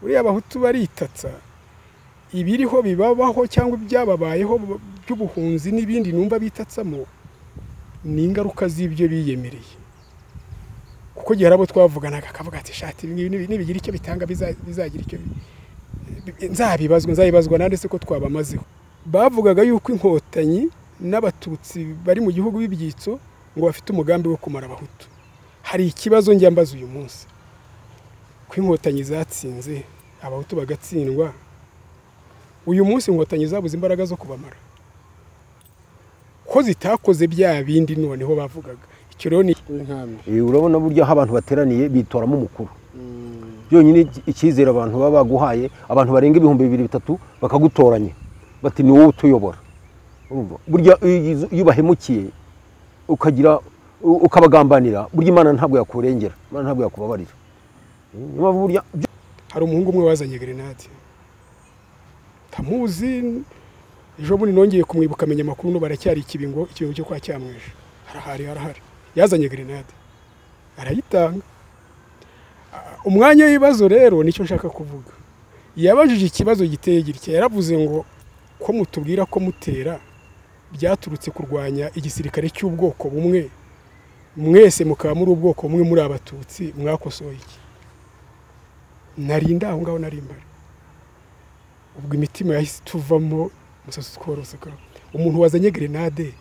buriya abahutu baritatsa ibiriho bibabaho cyangwa ibyababayeho by'ubuhunzi n'ibindi numva bitatsamo ni ingaruka z'ibyo biyemereye kuko igihe hari abo twavuganaga akavuga ati shati nibigira icyo bitanga bizagira icyo nzabibazwa nzabibazwa nande se ko twabamazeho bavugaga yuko inkotanyi n'abatutsi bari mu gihugu b'ibyitso ngo bafite umugambi wo kumara abahutu hari ikibazo njya mbaza uyu munsi ko inkotanyi zatsinze abahutu bagatsindwa uyu munsi inkotanyi zabuze imbaraga zo kubamara ko zitakoze bya bindi noneho bavugaga icyo rero ni urabona buryo aho abantu bateraniye bitoramo umukuru byonyine icyizere abantu baba baguhaye abantu barenga ibihumbi bibiri bitatu bakagutoranya bati ni wowe utuyobora burya iyo ubahemukiye ukagira ukabagambanira burya imana ntabwo yakurengera imana ntabwo yakubabarira hari umuhungu umwe wazanye grenade ntamuzi ejo bundi nongeye kumwibuka amenya amakuru no baracyari ikibingo ikibingo cyo kwa cyamwishe harahari harahari yazanye grenade arayitanga umwanya w'ibibazo rero nicyo nshaka kuvuga yabajije ikibazo giteye gitya yaravuze ngo ko mutubwira ko mutera byaturutse kurwanya igisirikare cy'ubwoko bumwe mwese mukaba muri ubwoko bumwe muri abatutsi mwakosoye iki narinda aho ngaho narimbara ubwo imitima yahise ituvamo umusatsi utworoseka umuntu wazanye grenade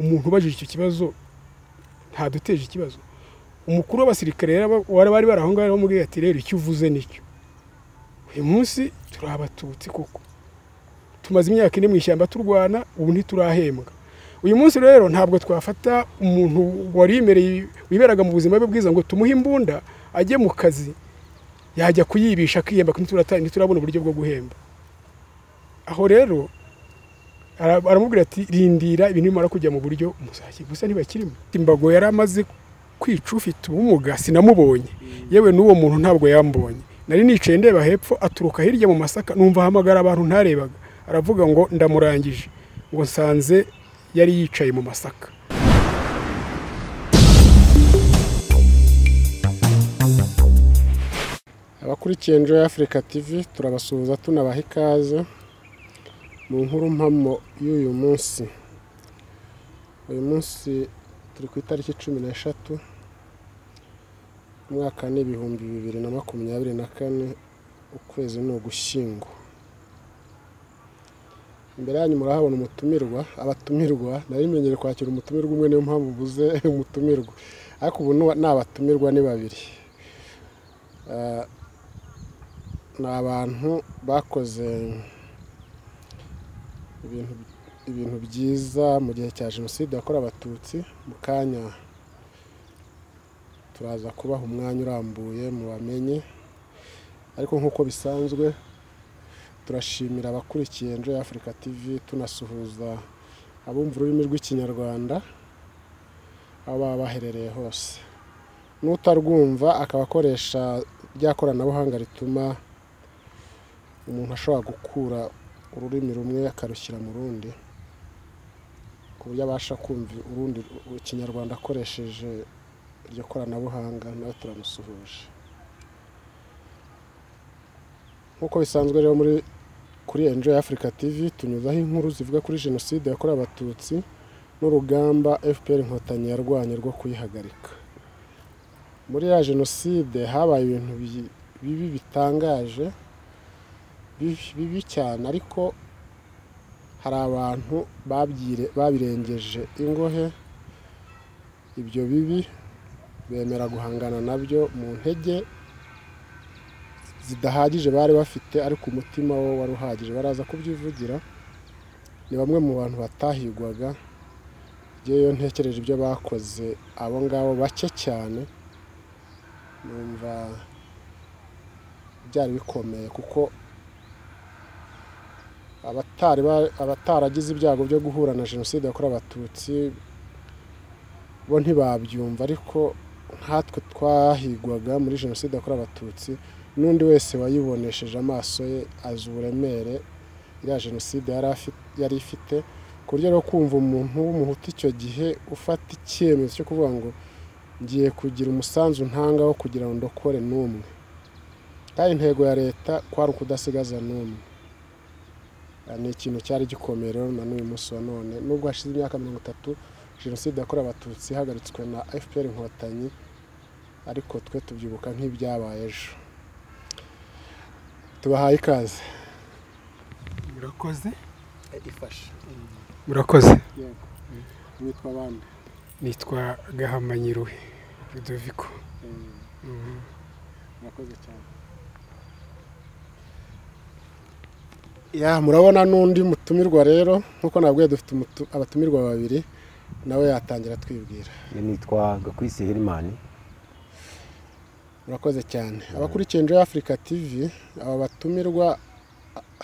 umuntu ubajije icyo kibazo ntaduteje ikibazo umukuru w'abasirikare bari bari bari aho ngaho bamubwira ati rero icyo uvuze nicyo uyu munsi turi abatutsi kuko tumaze imyaka ine mu ishyamba turwana ubu ntiturahembwa uyu munsi rero ntabwo twafata umuntu warimereye wiberaga mu buzima bwe bwiza ngo tumuhe imbunda ajye mu kazi yajya kuyibisha akiyemba ntiturabona uburyo bwo guhemba aho rero aramubwira ati rindira ibintu bimara kujya mu buryo muzashye gusa ntibakirimo imbago yari amaze kwica ufite ubumuga sinamubonye yewe n'uwo muntu ntabwo yambonye nari nicaye ndeba hepfo aturuka hirya mu masaka numva ahamagara abantu ntarebaga aravuga ngo ndamurangije ngo nsanze yari yicaye mu masaka abakurikiye Enjoy Africa TV turabasuhuza tunabaha ikaze mu nkuru mpamo y'uyu munsi uyu munsi turi ku itariki cumi n'eshatu umwaka ni ibihumbi bibiri na makumyabiri na kane ukwezi ni ugushyingo imbere yanyu murahabona umutumirwa abatumirwa nari kwakira umutumirwa umwe niyo mpamvu ubuze umutumirwa ariko ubu ni abatumirwa ni babiri ni abantu bakoze ibintu byiza mu gihe cya jenoside yakorewe abatutsi mu kanya turaza kubaha umwanya urambuye mu bamenye ariko nk'uko bisanzwe turashimira abakurikiye Enjoy Africa TV tunasuhuza abumva ururimi rw'ikinyarwanda aho baba baherereye hose n'utarwumva akaba akoresha rya koranabuhanga rituma umuntu ashobora gukura ururimi rumwe akarushyira mu rundi ku buryo abasha kumva urundi ikinyarwanda akoresheje iryo koranabuhanga nawe turamusuhuje nk'uko bisanzwe rero muri kuri enjoy africa tv tunyuzaho inkuru zivuga kuri jenoside yakorewe abatutsi n'urugamba fpr inkotanyi yarwanye rwo kuyihagarika muri ya jenoside habaye ibintu bibi bitangaje bibi cyane ariko hari abantu babirengeje ingohe ibyo bibi bemera guhangana nabyo mu ntege zidahagije bari bafite ariko umutima wo wari uhagije baraza kubyivugira ni bamwe mu bantu batahigwaga iyo ntekereje ibyo bakoze abo ngabo bake cyane numva byari bikomeye kuko abataragize ibyago byo guhura na jenoside yakorewe abatutsi bo ntibabyumva ariko nkatwe twahigwaga muri jenoside yakorewe abatutsi n'undi wese wayibonesheje amaso ye azi uburemere iriya jenoside yari ifite ku buryo rero kumva umuntu w'umuhutu icyo gihe ufata icyemezo cyo kuvuga ngo ngiye kugira umusanzu ntanga wo kugira ngo ndokore n'umwe kandi intego ya leta kwari ukudasigaza n'umwe ni ikintu cyari gikomeye rero na n'uyu munsi wa none nubwo hashize imyaka mirongo itatu jenoside yakorewe abatutsi ihagaritswe na fpr inkotanyi ariko twe tubyibuka nk'ibyabaye ejo tubahaye ikaze murakoze ifashe murakoze yego nitwa abandi nitwa gahamanyiruhe rudoviko murakoze cyane ya murabona n'undi mutumirwa rero nk'uko nabwiye dufite umutu- abatumirwa babiri nawe yatangira atwibwira nitwa gakwisi herimani murakoze cyane abakurikiye Enjoy Africa TV aba batumirwa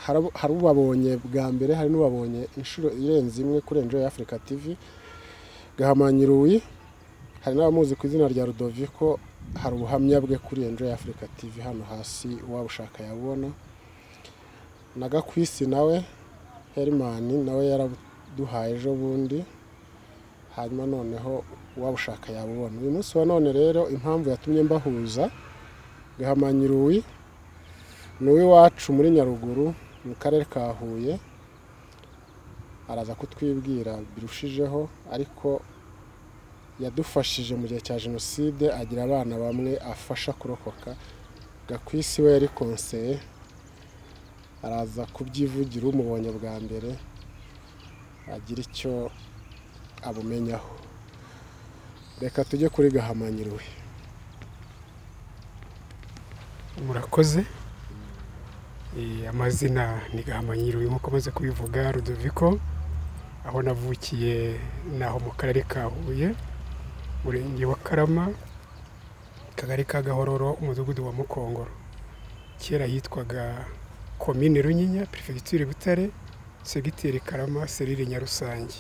harabo- hari ubabonye bwa mbere hari n'ubabonye inshuro irenze imwe kuri Enjoy Africa TV gahamanyiruwi hari n'abamuzi ku izina rya Rudoviko hari ubuhamya bwe kuri Enjoy Africa TV hano hasi uwabushaka yabona na Gakwisi nawe Herman nawe yaraduhaye ejo bundi hanyuma noneho wabushaka yabubona uyu munsi wa none rero impamvu yatumye mbahuza gahamanyiruwi ni uw'iwacu muri nyaruguru mu karere ka huye araza kutwibwira birushijeho ariko yadufashije mu gihe cya jenoside agira abana bamwe afasha kurokoka gakwisi we yari konseye araza kubyivugira umubonye bwa mbere agira icyo abumenyaho reka tujye kuri gahamanyiriwe murakoze Eh, amazina ni gahamanyiriwe nk'uko amaze kubivuga rudoviko aho navukiye naho mu karere ka huye murenge wa karama akagari ka gahororo umudugudu wa mukongoro kera hitwaga komine runyinya perefegitura butare segiteri karama serire nyarusange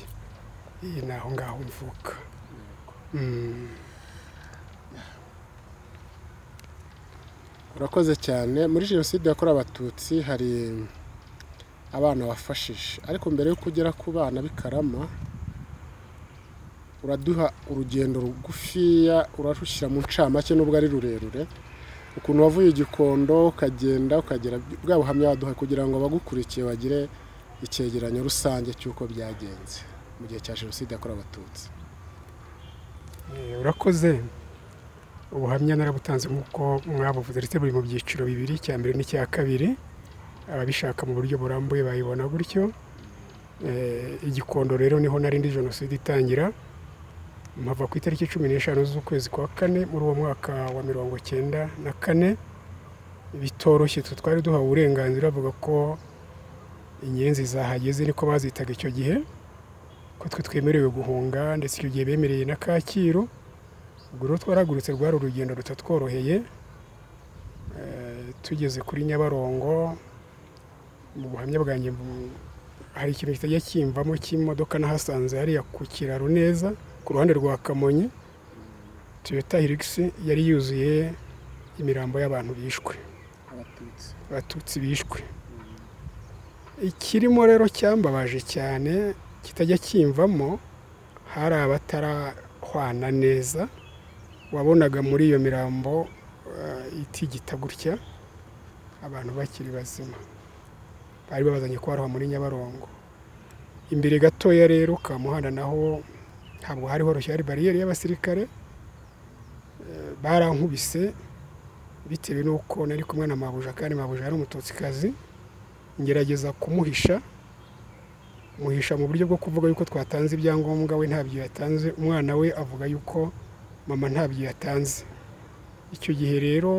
iyi ni aho ngaho mvuka Mm. urakoze cyane muri jenoside yakorewe abatutsi hari abana wafashije ariko mbere yuko ugera ku bana b'i karama uraduha urugendo rugufiya urarushyira mu ncamake nubwo ari rurerure ukuntu wavuye i gikondo ukagenda ukagera bwa buhamya waduha kugira ngo abagukurikiye bagire icyegeranyo rusange cy'uko byagenze mu gihe cya jenoside yakorewe abatutsi Eh, urakoze ubuhamya narabutanze nk'uko mwabuvuze ndetse buri mu byiciro bibiri icya mbere n'icya kabiri ababishaka mu buryo burambuye bayibona gutyo Eh, igikondo rero niho narindi jenoside itangira mpava ku itariki cumi n'eshanu z'ukwezi kwa kane muri uwo mwaka wa mirongo cyenda na kane bitoroshye twe twari duhawe uburenganzira bavuga ko inyenzi zahageze niko bazitaga icyo gihe ko twe twemerewe guhunga ndetse icyo gihe bemereye na kacyiru ubwo rero twaragurutse rwari urugendo rutatworoheye Eh, tugeze kuri nyabarongo mu buhamya bwanjye bu- hari ikintu kitajya kimvamo cy'imodoka nahasanze hariya ku kiraro neza ku ruhande rwa kamonyi toyota hilux yari yuzuye imirambo y'abantu bishwe abatutsi abatutsi bishwe ikirimo rero cyambabaje cyane kitajya kimvamo hari abatarahwana neza wabonaga muri iyo mirambo eh, itigita gutya abantu bakiri bazima bari babazanye kubaroha muri nyabarongo imbere gatoya rero ka muhanda naho ntabwo hari horoshye hari bariyeri y'abasirikare Eh, barankubise bitewe n'uko nari kumwe na mabuja kandi mabuja yari umututsikazi ngerageza kumuhisha muhisha mu buryo bwo kuvuga yuko twatanze ibyangombwa we ntabyo yatanze umwana we avuga yuko mama ntabyo yatanze icyo gihe rero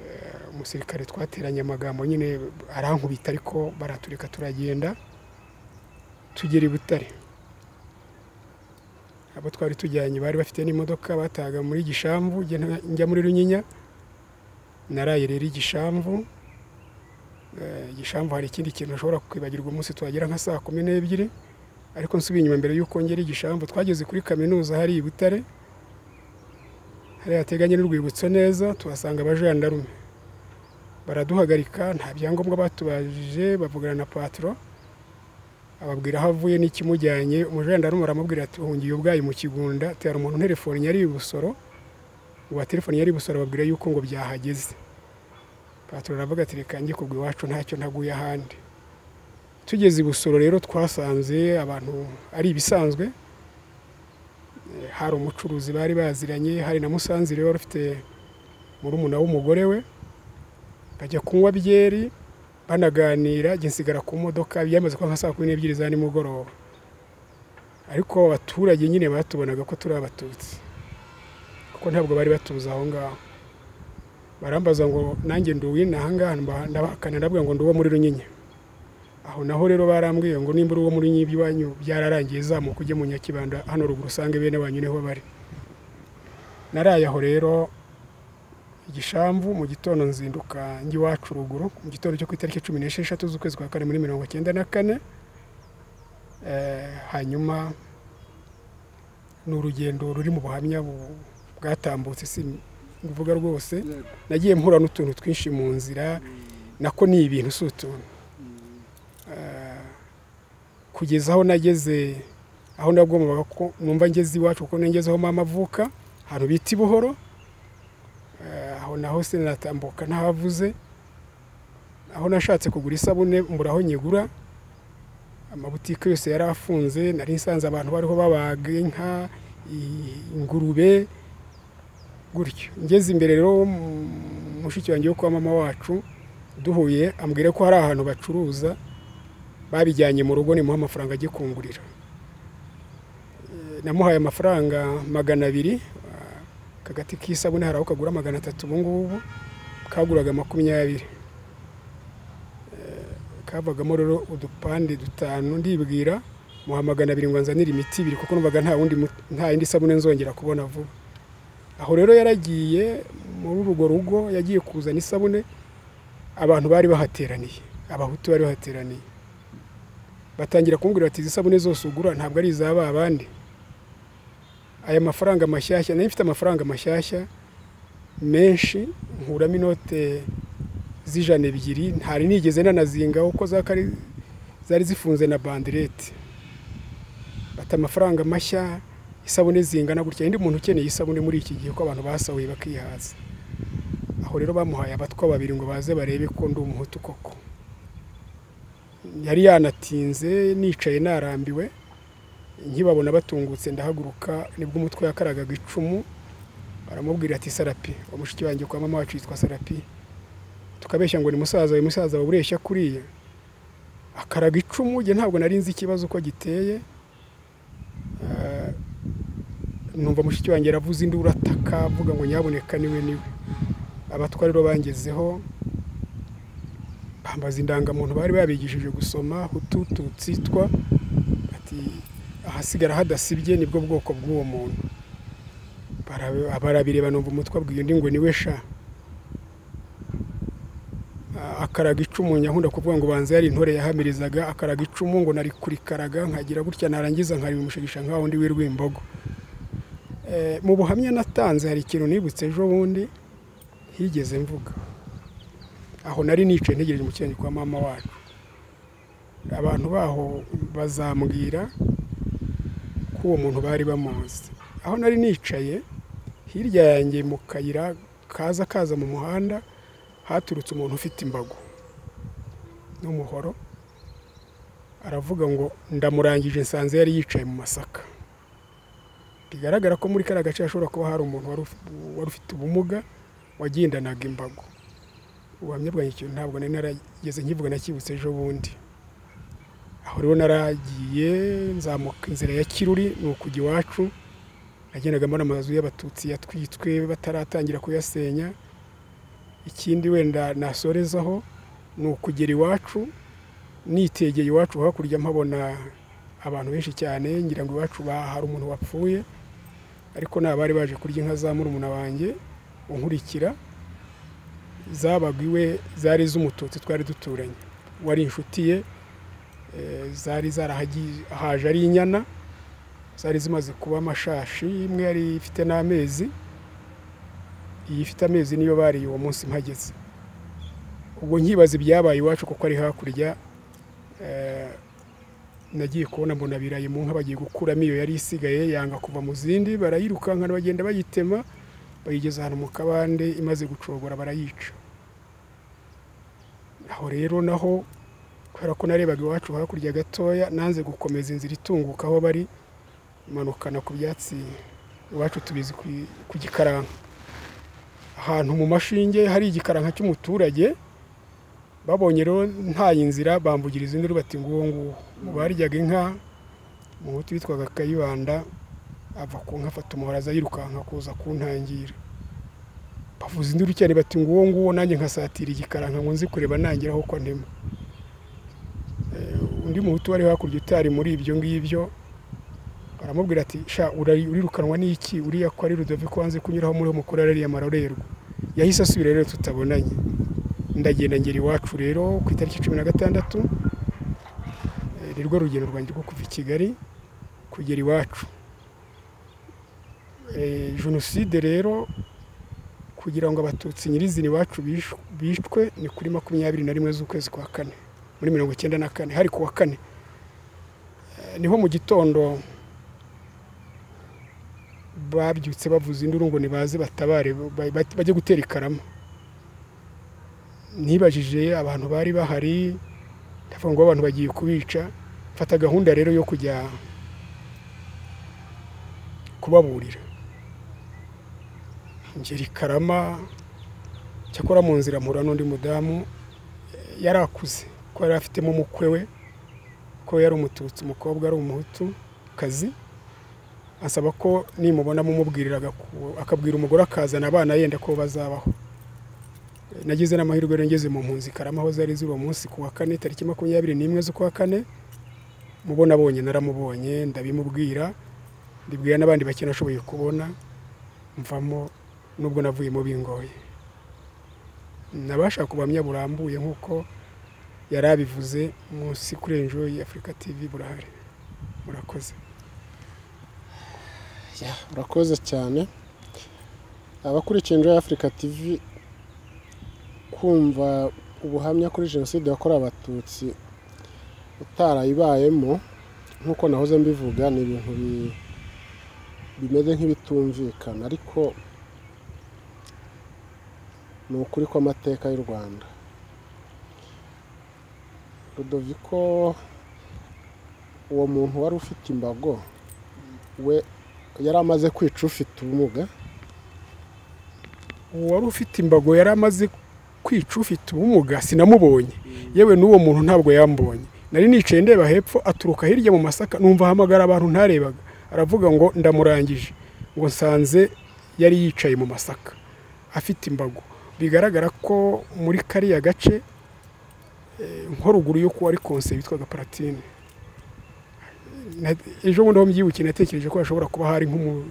eh, umusirikare twateranye amagambo nyine arankubita ariko baratureka turagenda tugera i butare abo twari tujyanye bari bafite n'imodoka batahaga muri gishamvu njye nta- njya muri runyinya naraye rero igishamvu Eh, igishamvu hari ikindi kintu ushobora kwibagirwa umunsi twagera nka saa kumi n'ebyiri ariko nsubiye inyuma mbere y'uko ngera igishamvu twageze kuri kaminuza hari i butare hari hateganye n'urwibutso neza tuhasanga abajandarume baraduhagarika nta byangombwa batubajije bavugana na patro ababwira aho avuye n'ikimujyanye umujandarume aramubwira ati uhungiye ubwayi mu kigunda atera umuntu telefone yari i busoro uwa telefoni yari busora babwira yuko ngo byahageze patoro aravuga ati reka njye kugwa iwacu ntacyo ntaguye ahandi tugeze i busoro rero twasanze abantu ari ibisanzwe Eh, hari umucuruzi bari baziranye hari na musanzire wari ufite murumuna w'umugore we bajya kunywa byeri banaganira njye nsigara ku modoka byamaze kuba nka saa kumi n'ebyiri za nimugoroba ariko abaturage nyine batubonaga ko turi abatutsi kuko ntabwo bari batuzi aho ngaho barambaza ngo nanjye ndi uw'ino aha ngaha mba- ndabahakana ndabwira ngo ndi uwo muri runyinya aho naho rero barambwiye ngo nimba uri uwo muri runyinya iwanyu byararangiye zamuka ujye mu nyakibanda hano ruguru usange bene wanyu niho bari naraye aho rero igishamvu mu gitondo nzinduka njya iwacu ruguru mu gitondo cyo ku itariki cumi n'esheshatu z'ukwezi kwa kane muri mirongo cyenda na kane Eh, hanyuma ni urugendo ruri mu buhamya bu- bwatambutse si kuvuga rwose nagiye mpura n'utuntu twinshi mu nzira nako ni ibintu si utuntu Eh, kugeza aho nageze aho nagombaga ko numva ngeze iwacu kuko nageze aho mama avuka ahantu bita i buhoro Eh, aho naho sinatambuka ntahavuze aho nashatse kugura isabune mbura aho nyigura amabutike yose yari afunze nari nsanze abantu bariho babaga inka i- ingurube gutyo ngeze imbere rero mu- mushiki wanjye wo kwa mama wacu duhuye ambwira ko hari ahantu bacuruza babijyanye mu rugo nimuha amafaranga ajye kungurira Eh, namuhaye amafaranga magana abiri ah, akagati k'isabune hari aho kagura magana atatu ubu ngubu kaguraga makumyabiri kavagamo rero udupande dutanu ndibwira muha magana abiri ngo nzanire imiti ibiri kuko numvaga nta wundi mu- nta yindi sabune nzongera kubona vuba aho rero yaragiye muri urwo rugo yagiye kuzana isabune abantu bari bahateraniye abahutu bari bahateraniye batangira kumbwira bati izi sabune zose ugura ntabwo ari iza ba bandi aya mafaranga mashyashya nari mfite amafaranga mashyashya menshi nkuramo inote z'ijana ebyiri ntari nigeze nanazingaho kuko zakari zari zifunze na banderete bata amafaranga mashya isabune zingana gutya undi muntu ukeneye isabune muri iki gihe ko abantu basahuye bakihaza aho rero bamuhaye abatwa babiri ngo baze barebe ko ndi umuhutu koko yari yanatinze nicaye narambiwe nkibabona batungutse ndahaguruka nibwo umutwe yakaragaga icumu baramubwira ati sarapi uwo mushiki wanjye kwa mama wacu yitwa sarapi tukabeshya ngo ni musaza uyu musaza wawe ureshya kuriya akaraga icumu njye ntabwo nari nzi ikibazo uko giteye Eh, numva mushiki wanjye aravuza induru ataka avuga ngo nyaboneka niwe niwe abatwa rero bangezeho bambaza indangamuntu bari babigishije gusoma hutu tutsi twa ati ahasigara hadasibye nibwo bwoko bw'uwo muntu Bara- barabireba numva umutwe abwiye undi ngo niwe sha akaraga icumu nyahunda kuvuga ngo banza yari intore yahamirizaga akaraga icumu ngo nari kurikaraga nkagira gutya narangiza nkaribimushigisha nka wundi w'i imbogo mu buhamya natanze hari ikintu nibutse ejo bundi higeze mvuga aho nari nicaye ntegereje mu kirenge kwa mama wacu abantu baho bazambwira ko uwo muntu bari bamuzi aho nari nicaye hirya yanjye mu kayira kaza kaza mu muhanda haturutse umuntu ufite imbago n'umuhoro aravuga ngo ndamurangije nsanze yari yicaye mu masaka bigaragara ko muri kariya gace hashobora kuba hari umuntu wari uf- wari ufite ubumuga wagendanaga imbago ubuhamya bwanjye ikintu ntabwo nari narageze nkivuga nakibutse ejo bundi aho rero naragiye nzamuka inzira ya kiruri ni ukujya iwacu nagendaga mbona amazu y'abatutsi yatwitswe bataratangira kuyasenya ikindi wenda nasorezaho ni ukugera iwacu nitegeye iwacu hakurya mpabona abantu benshi cyane ngira ngo iwacu ba- hari umuntu wapfuye ariko ni abari baje kurya inka za murumuna wanjye unkurikira zabaga iwe zari iz'umututsi twari duturanye wari inshuti ye eh, zari zarahaje ari inyana zari zimaze kuba amashashi imwe yari ifite n'amezi iyi ifite amezi niyo bariye uwo munsi mpageze ubwo nkibaza ibyabaye iwacu kuko ari hakurya eh, nagiye kubona mbona biraye mu nka bagiye gukuramo iyo yari isigaye yanga kuva mu zindi barayirukankana bagenda bayitema bayigeza ahantu mu kabande imaze gucogora barayica aho rero naho kubera ko narebaga iwacu hakurya gatoya nanze gukomeza inzira itunguka aho bari imanukana ku byatsi iwacu tubizi ku- ku gikaranka ahantu mu mashinge hari igikaranka cy'umuturage babonye rero ntaye inzira bambugira izindi rero bati nguwo nguwo mu baryaga inka umuhutu witwaga kayibanda ava ku nka afata umuhora aza yirukanka kuza kuntangira bavuza induru cyane bati nguwo nguwo nanjye nkasatira igikaranka ngo nzi kureba ntangira aho ko ntema Eh, undi muhutu wari hakurya utari muri ibyo ngibyo aramubwira ati sha urari- urirukanwa n'iki uriya ko ari rudoviko wanze kunyuraho muri mukuru arariya marorerwa yahise asubira rero tutabonanye ndagenda ngera iwacu rero ku itariki cumi na gatandatu eh, nirwo rugendo rwanjye rwo kuva i kigali kugera iwacu Eh, jenoside rero kugira ngo abatutsi nyirizina iwacu bish- bishwe ni kuri makumyabiri na rimwe z'ukwezi kwa kane muri mirongo icyenda na kane hari ku wa kane Eh, niho mu gitondo babyutse bavuza induru ngo nibaze batabare ba- ba- bajye gutera ikarama nibajije abantu bari bahari ndavuga ngo abantu bagiye kubica mfata gahunda rero yo kujya kubaburira ngera ikarama cyakora mu nzira mpura n'undi mudamu eh, yari akuze ko yari afitemo umukwe we ko yari umututsi umukobwa ari umuhutu kazi asaba ko nimubona mumubwirira agaku- akabwira umugore akazana abana yenda ko bazabaho E, nagize n'amahirwe rero ngeze mu mpunzi karama aho zari ziri uwo munsi ku wa kane tariki makumyabiri n'imwe z'ukwa kane mubona abonye naramubonye ndabimubwira ndibwira n'abandi bake nashoboye kubona mvamo nubwo navuyemo bingoye nabasha kubamya burambuye nk'uko yari abivuze munsi kuri enjoyi afurika tivi burahari murakoze Ya, urakoze cyane abakurikiye Enjoy Africa TV kumva ubuhamya kuri jenoside yakorewe abatutsi utarayibayemo nk'uko nahoze mbivuga ni ibintu bi- bimeze nk'ibitumvikana ariko ni ukuri kw'amateka y'u Rwanda Rudoviko uwo muntu wari ufite imbago we yari amaze kwica ufite ubumuga uwari ufite imbago yari amaze kwica ufite ubumuga sinamubonye yewe n'uwo muntu ntabwo yambonye nari nicaye ndeba hepfo aturuka hirya mu masaka numva ahamagara abantu ntarebaga aravuga ngo ndamurangije ngo nsanze yari yicaye mu masaka afite imbago bigaragara ko muri kariya gace eh, nko ruguru yo kuwa ari konse witwaga paratine Na- ejo bundi aho mbyibukiye natekereje ko hashobora kuba hari nk'umuntu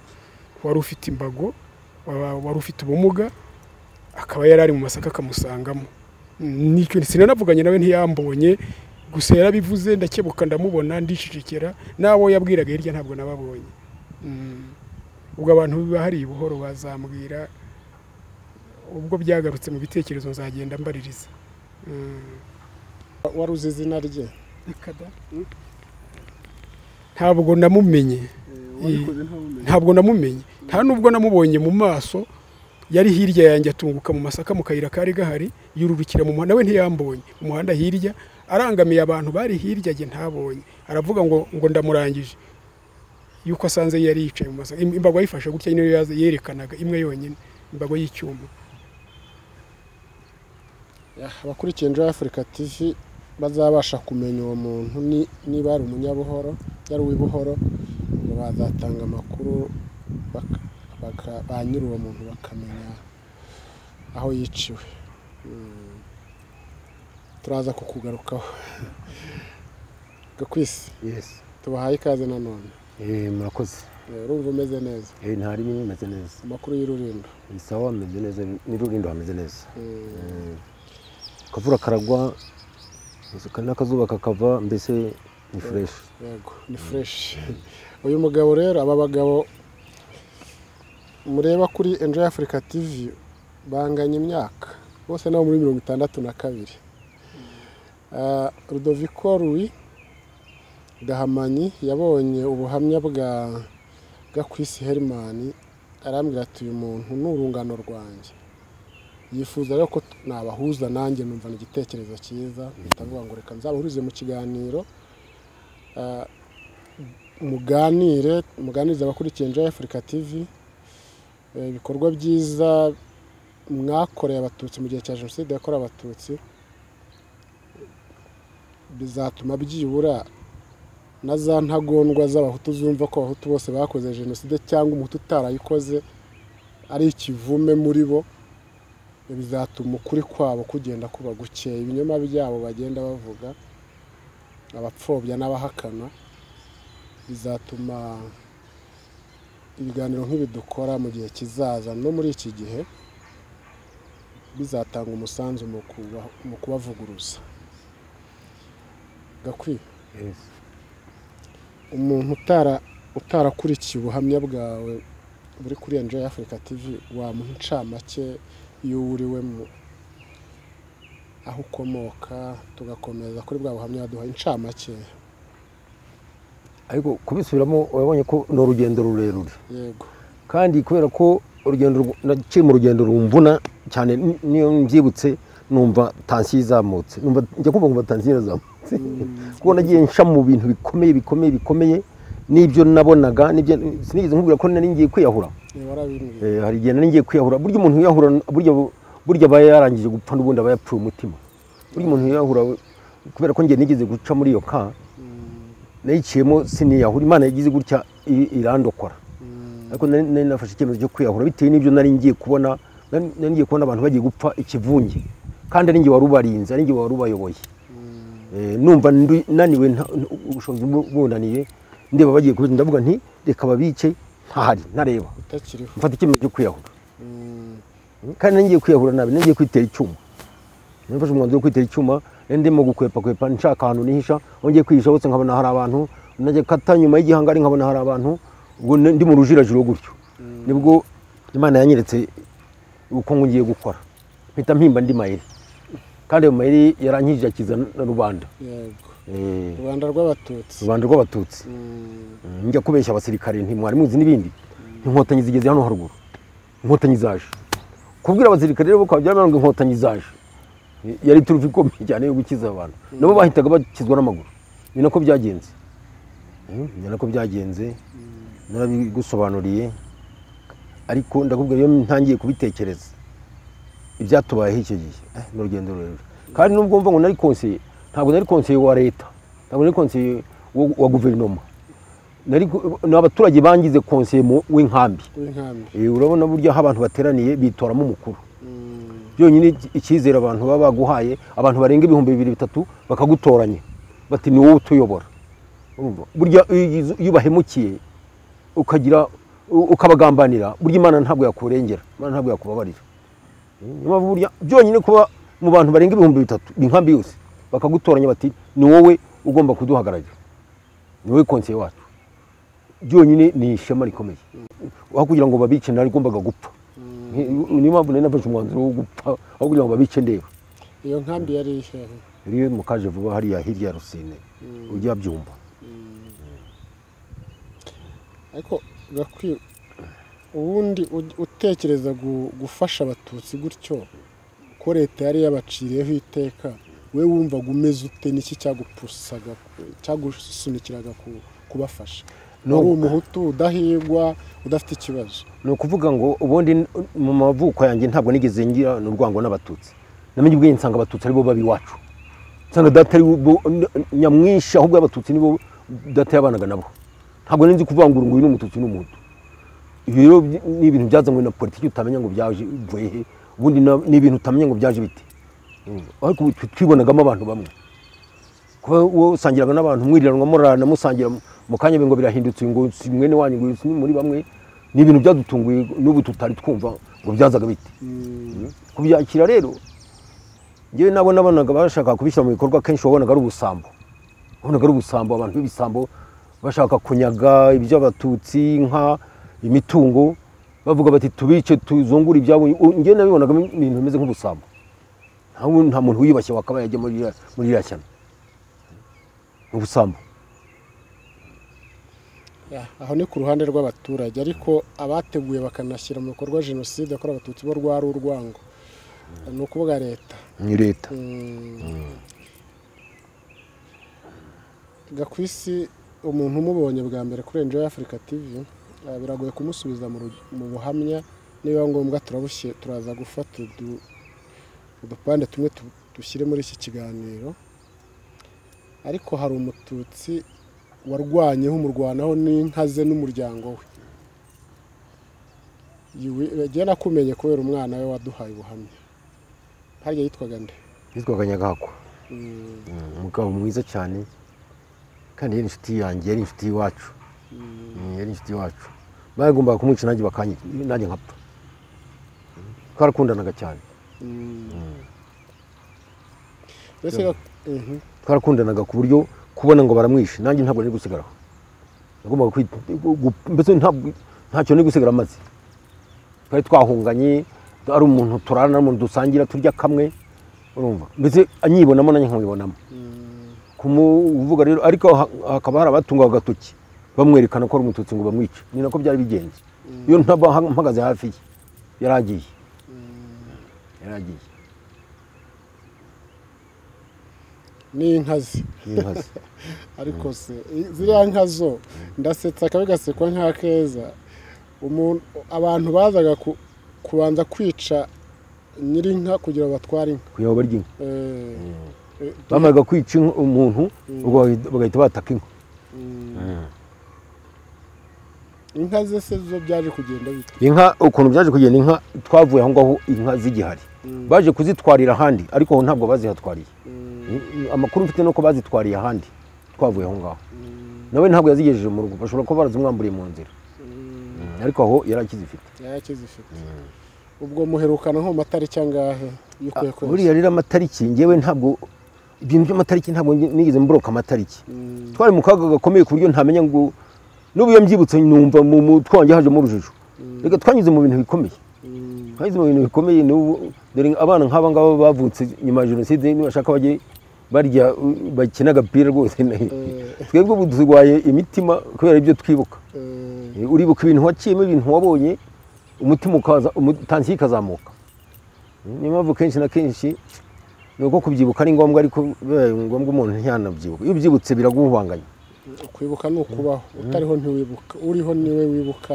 wari ufite imbago waba- wari ufite ubumuga akaba yari ari mu masaka akamusangamo Mm, nicyo sinanavuganye nawe ntiyambonye gusa yarabivuze ndakebuka ndamubona ndicicikira n'abo yabwiraga hirya ntabwo nababonye Mm. ubwo abantu bahari buhoro bazambwira ubwo byagarutse mu bitekerezo nzagenda mbaririza Mm. wari uzi izina rye ntabwo namumenye wabikoze ntawumenye ntabwo namumenye nta nubwo namubonye mu maso yari hirya yanjye atunguka mu masaka mu kayira kari gahari yururukira mu muhanda we ntiyambonye mu muhanda hirya arangamiye abantu bari hirya ye ntabonye aravuga ngo ngo ndamurangije yuko asanze yari yicaye mu masaka Im- imbago yayifashe gutya niyo yaza- yerekanaga imwe yonyine imbago y'icyuma abakurikiye Enjoy Africa TV bazabasha kumenya uwo muntu ni- niba ari umunyabuhoro yari uw'ibuhoro ngo bazatanga amakuru baka- baka- ba nyiri uwo muntu bakamenya aho yiciwe Mm. turaza kukugarukaho gakwisi yesi tubahaye ikaze nanone Eh, murakoze Eh, urumva umeze neza Eh, ntari bimwe bimeze neza amakuru y'ururindo ni sawa hameze neza n'ururindo hameze neza Mm. akavura karagwa n'akazuba kakava mbese ni fureshi yego ni fureshi uyu mugabo rero aba bagabo mureba kuri enjoy africa tv banganya imyaka bose nabo muri mirongo itandatu na kabiri Ah, rudoviko ruwi gahamanyi yabonye ubuhamya bwa gakwisi herimani arambwira ati uyu muntu ni urungano rwanjye yifuza rero ko nabahuza nanjye numva ni igitekerezo cyiza mpita mvuga ngo reka nzabahurize mu kiganiro Ah, muganire muganirize abakurikiye Enjoy Africa TV Eh, ibikorwa byiza mwakoreye abatutsi mu gihe cya jenoside yakorewe abatutsi bizatuma byibura na za ntagondwa z'abahutu zumva ko abahutu bose bakoze jenoside cyangwa umuhutu utarayikoze ari ikivume muri bo bizatuma ukuri kwabo kugenda kuba gukeye ibinyoma byabo bagenda bavuga abapfobya n'abahakana bizatuma ibiganiro nk'ibi dukora mu gihe kizaza no muri iki gihe bizatanga umusanzu mu kuba- mu kubavuguruza gakwiye umuntu utara utarakurikiye ubuhamya bwawe buri kuri Enjoy Africa TV wamuha incamake y'uwo uri we mu aho ukomoka tugakomeza kuri bwa buhamya baduha incamake ariko kubisubiramo urabonye ko ni urugendo rurerure yego kandi kubera ko urugendo rw- naciye mu rugendo rumvuna cyane n- niyo mbyibutse numva tansiyo izamutse numva njya kumva nkumva tansiyo irazamutse kuko nagiye nsha mu bintu bikomeye bikomeye bikomeye n'ibyo nabonaga n'ibyo sinigeze nkubwira ko nari ngiye kwiyahura niba warabimbwiye Eh, hari igihe nari ngiye kwiyahura burya umuntu wiyahura burya burya aba yarangije gupfa n'ubundi aba yapfuye umutima burya umuntu wiyahura kubera ko njye nigeze guca muri iyo ka nayiciyemo siniyahura imana yagize gutya i- irandokora ariko nari nari nafashe icyemezo cyo kwiyahura bitewe n'ibyo nari ngiye kubona nari nari ngiye kubona abantu bagiye gupfa ikivunge kandi ari njye wari ubarinze ari njye wari ubayoboye Eh, numva ndu- naniwe nta- ubushobozi bu- bundaniye ndeba bagiye kubita ndavuga nti reka babice ntahari ntareba utakiriho mfata icyemezo cyo kwiyahura Mm, kandi nari ngiye kwiyahura nabi nari ngiye kwitera icyuma nafashe umwanzuro wo kwitera icyuma nari ndimo gukwepakwepa nshaka ahantu nihisha aho ngiye kwihisha hose nkabona hari abantu najya kata nyuma y'igihangari nkabona hari abantu ubwo ne- ndi mu rujirajiro gutyo nibwo imana yanyeretse uko ngiye gukora mpita mpimba ndi mayeri kandi ayo mayeri yarankijije akiza na rubanda yego Eh, rwanda rw'abatutsi rubanda rw'abatutsi Mm, Mm, njya kubeshya abasirikare ntimwari muzi n'ibindi inkotanyi zigeze hano haruguru inkotanyi zaje kubwira abasirikare rero bukaba byaramaranga inkotanyi zaje I- yari turufu ikomeye cyane yo gukiza abantu nabo bahitaga bakizwa n'amaguru ni nako byagenze Mm, ni nako byagenze narabigusobanuriye ariko ndakubwira iyo ntangiye kubitekereza ibyatubayeho icyo gihe eh, ni urugendo rurerure kandi nubwo mva ngo nari konseye ntabwo nari konseye wa leta ntabwo nari konseye wo- wa guverinoma nari gu- ni abaturage bangize konseye mu- w'inkambi w'inkambi Eh, urabona buryo aho abantu bateraniye bitoramo umukuru Mm, byonyine icyizere abantu baba baguhaye abantu barenga ibihumbi bibiri bitatu bakagutoranya bati ni wowe utuyobora Urumva? burya iyo iyo ubahemukiye ukagira u- ukabagambanira burya imana ntabwo yakurengera imana ntabwo yakubabarira Niyo mpamvu burya byonyine kuba mu bantu barenga ibihumbi bitatu inkambi yose bakagutoranya bati ni wowe ugomba kuduhagararira ni wowe konseye wacu byonyine ni ishema rikomeye aho kugira ngo babice narigombaga gupfa Ni- niyo mpamvu nari nafashe umwanzuro wo gupfa aho kugira ngo babice ndeba iyo nkambi yari ihehe rero mu kaje vuba hariya hirya ya rusine ujya byumva ariko gakwiye ubundi u- utekereza gu- gufasha abatutsi gutyo ko leta yari yabaciriyeho iteka we wumvaga umeze ute n'iki cyagupusaga cyagusunikiraga ku- kubafasha No. wari umuhutu udahigwa udafite ikibazo ni ukuvuga ngo ubundi n- mu mavuko yanjye ntabwo nigeze ngira n'urwango n'abatutsi namenye ubwenge nsanga abatutsi aribo baba iwacu nsanga data ari bo- n- nyamwinshi ahubwo abatutsi nibo data yabanaga nabo ntabwo nari nzi kuvangura ngo uyu ni umututsi uyu ni umuhutu ibyo rero by- ni ibintu byazanywe na politiki utamenya ngo byaje bivuye he ubundi na- ni ibintu utamenya ngo byaje bite Mm. ariko ubu twi- twibonagamo abantu bamwe kuba wowe usangiraga n'abantu mwiriranwa murarana musangira mu kanya ngo birahindutse ngo si mwene wanyu ngo si muri bamwe ni ibintu byadutunguye n'ubu tutari twumva ngo byazaga bite kubyakira rero njyewe nabo nabonaga bashaka kubishyira mu bikorwa kenshi wabonaga ari ubusambo wabonaga ari ubusambo abantu b'ibisambo bashaka kunyaga iby'abatutsi inka imitungo bavuga bati tubice tuzungure ibyabo njyewe nabibonaga ibintu bimeze nk'ubusambo nta wu- nta muntu wiyubashye wakabaye ajya muri ririya- muri iriya shyamba ubusambo aho ni ku ruhande rw'abaturage ariko abateguye bakanashyira mu bikorwa jenoside yakorewe abatutsi bo rwari urwango ni ukuvuga leta ni leta gakwisi umuntu umubonye bwa mbere kuri enjoy africa tv eh, biragoye kumusubiza mu ru- mu buhamya niba ngombwa turabushye- turaza gufata udu- udupande tumwe tu- dushyire muri iki kiganiro ariko hari umututsi warwanyeho umurwanaho n'inka ze n'umuryango we Yiwi- jye nakumenye kubera umwana we waduhaye ubuhamya harya yitwaga nde yitwaga nyagahakwa Mm, Mm, umugabo mwiza cyane kandi yari inshuti yanjye yari inshuti y'iwacu Mm, yari inshuti y'iwacu bagombaga kumwica nanjye bakanyica nanjye nkapfa Mm, twarakundanaga cyane mm. Mbese ga- Mhm. twarakundanaga ku buryo kubona ngo baramwishe nanjye ntabwo nari gusigaraho nagombaga kwit- gu- mbese ntabwo- ntacyo nari gusigara amaze twari twahunganye ari umuntu turarana ari umuntu dusangira turya kamwe urumva mbese anyibonamo nanjye nkamwibonamo Mm, kumuvuga rero ariko ha- hakaba hari abatunga agatoki bamwerekana ko ari umututsi ngo bamwice ni nako byari bigenze iyo ntaba ha- mpagaze hafi ye yaragiye yaragiye ni inka ze y'inka ze ariko se i- ziriya nka zo ndasetsa akabi gasekwa nk'akeza umuntu abantu bazaga ku- kubanza kwica nyirinka kugira ngo batware inka kugira ngo barye inka Eh, eh, bamaraga kwica inka- umuntu ubwo bagahita- bagahita bataka inka inka ze se zo byaje kugenda bite inka ukuntu byaje kugenda inka twavuye aho ngaho inka zigihari baje kuzitwarira ahandi ariko aho ntabwo bazihatwariye amakuru mfite nuko bazitwariye ahandi twavuye aho ngaho nawe ntabwo yazigejeje mu rugo bashobora kuba barazimwamburiye mu nzira Mm, ariko aho yari akizifite yake zifite ubwo muherukana nko mu matariki angahe y'ukwezi buriya rero amatariki ngewe ntabwo ibintu by'amatariki ntabwo nge- nigeze mboroka amatariki Mm, twari mu kaga gakomeye ku buryo ntamenya ngo n'ubu iyo mbyibutse numva mu mutwe wanjye hajemo urujijo reka twanyuze mu bintu bikomeye mm, twanyuze mu bintu bikomeye n'ubu dore abana nk'aba ngaba bavutse nyuma ya jenoside nibashaka bajye barya uh, bakina agapira rwose Eh. twebwe ubu turwaye imitima kubera ibyo twibuka eh, Eh, uribuka ibintu waciyemo ibintu wabonye umutima ukaza umu- tansiyo ikazamuka Mm, niyo mpamvu kenshi na kenshi ni uko kubyibuka ari ngombwa ariko bibaye ngombwa umuntu ntiyanabyibuka iyo ubyibutse biraguhubanganya kwibuka ni ukubaho utariho ntiwibuka uriho niwe wibuka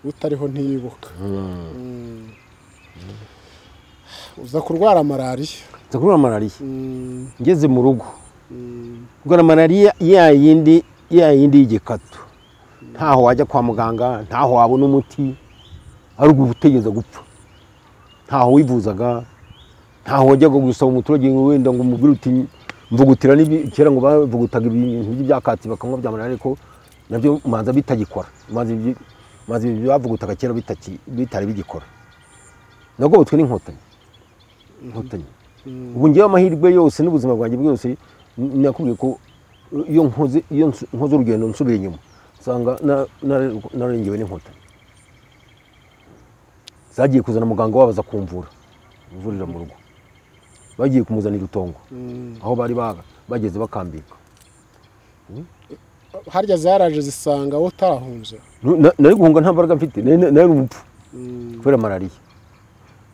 utariho ntiyibuka Mm. uza kurwara malariya nza kurwara malariya Mm, ngeze mu rugo mm, kurwara malariya ya yindi ya yindi y'igikatu ntaho wajya kwa muganga ntaho wabona umuti ari ugutegereza gupfa ntaho wivuzaga ntaho wajyaga gusaba umuturage ngo wenda ngo umubwire uti mvugutira n'ibi- kera ngo bavugutaga ibintu by'ibyakatsi bakanywa bya malariya ariko nabyo manza bitagikora manza ibyo manza ibyo bavugutaga kera bitaki- bitari bigikora nagobotwe n'inkotanyi inkotanyi ubu ngewe amahirwe yose n'ubuzima bwanjye bwose n- nakubwiye ko iyo nkoze iyo nsu- nkoze urugendo nsubiye inyuma usanga na- na- narengewe n'inkotanyi zagiye kuzana muganga wabo aza kumvura mvurira mu rugo bagiye kumuzanira urutongo mm. aho bari baga bageze bakambika harya zaraje zisanga wowe utarahunze Nu- na- nari guhunga nta mbaraga mfite nari nari umupfu kubera malariya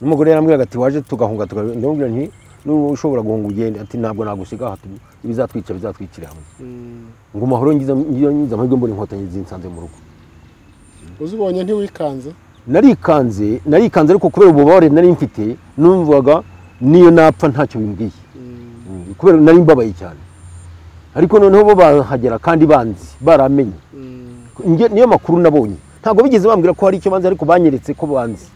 n'umugore yarambwiraga ati waje tugahunga tugahunga ndamubwira nti nuba ushobora guhunga ugende ati ntabwo nagusiga aha tu- ibizatwica bizatwicira hamwe ngo amahoro ngize ngize ngize amahirwe mbona inkotanyi zinsanze mu rugo uzibonye ntiwikanze narikanze narikanze ariko kubera ububabare nari mfite numvaga niyo napfa ntacyo bimbwiye Mm, kubera nari mbabaye cyane ariko noneho bo bahagera kandi banzi baramenye Mm, Nge- niyo makuru nabonye ntabwo bigeze bambwira ko hari icyo banzi ariko banyeretse ko banzi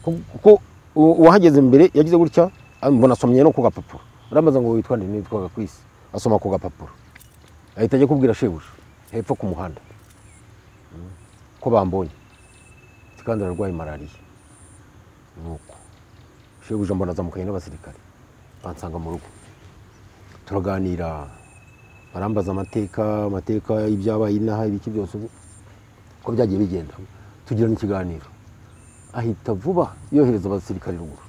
Ku- kuko u- uwahageze mbere yagize gutya ah, mbona asomye no ku gapapuro arambaza ngo witwa nde nitwaga kwisi asoma ku gapapuro ahita ajya kubwira shebuja hepfo ku muhanda Mm, ko bambonye Ati, kandi ararwaye malariya nuko shebuja mbona azamukanye n'abasirikare bansanga mu rugo turaganira barambaza amateka amateka y'ibyabaye inaha ibiki byose ubu uko byagiye bigenda tugirana ikiganiro ahita vuba yohereza abasirikare ruguru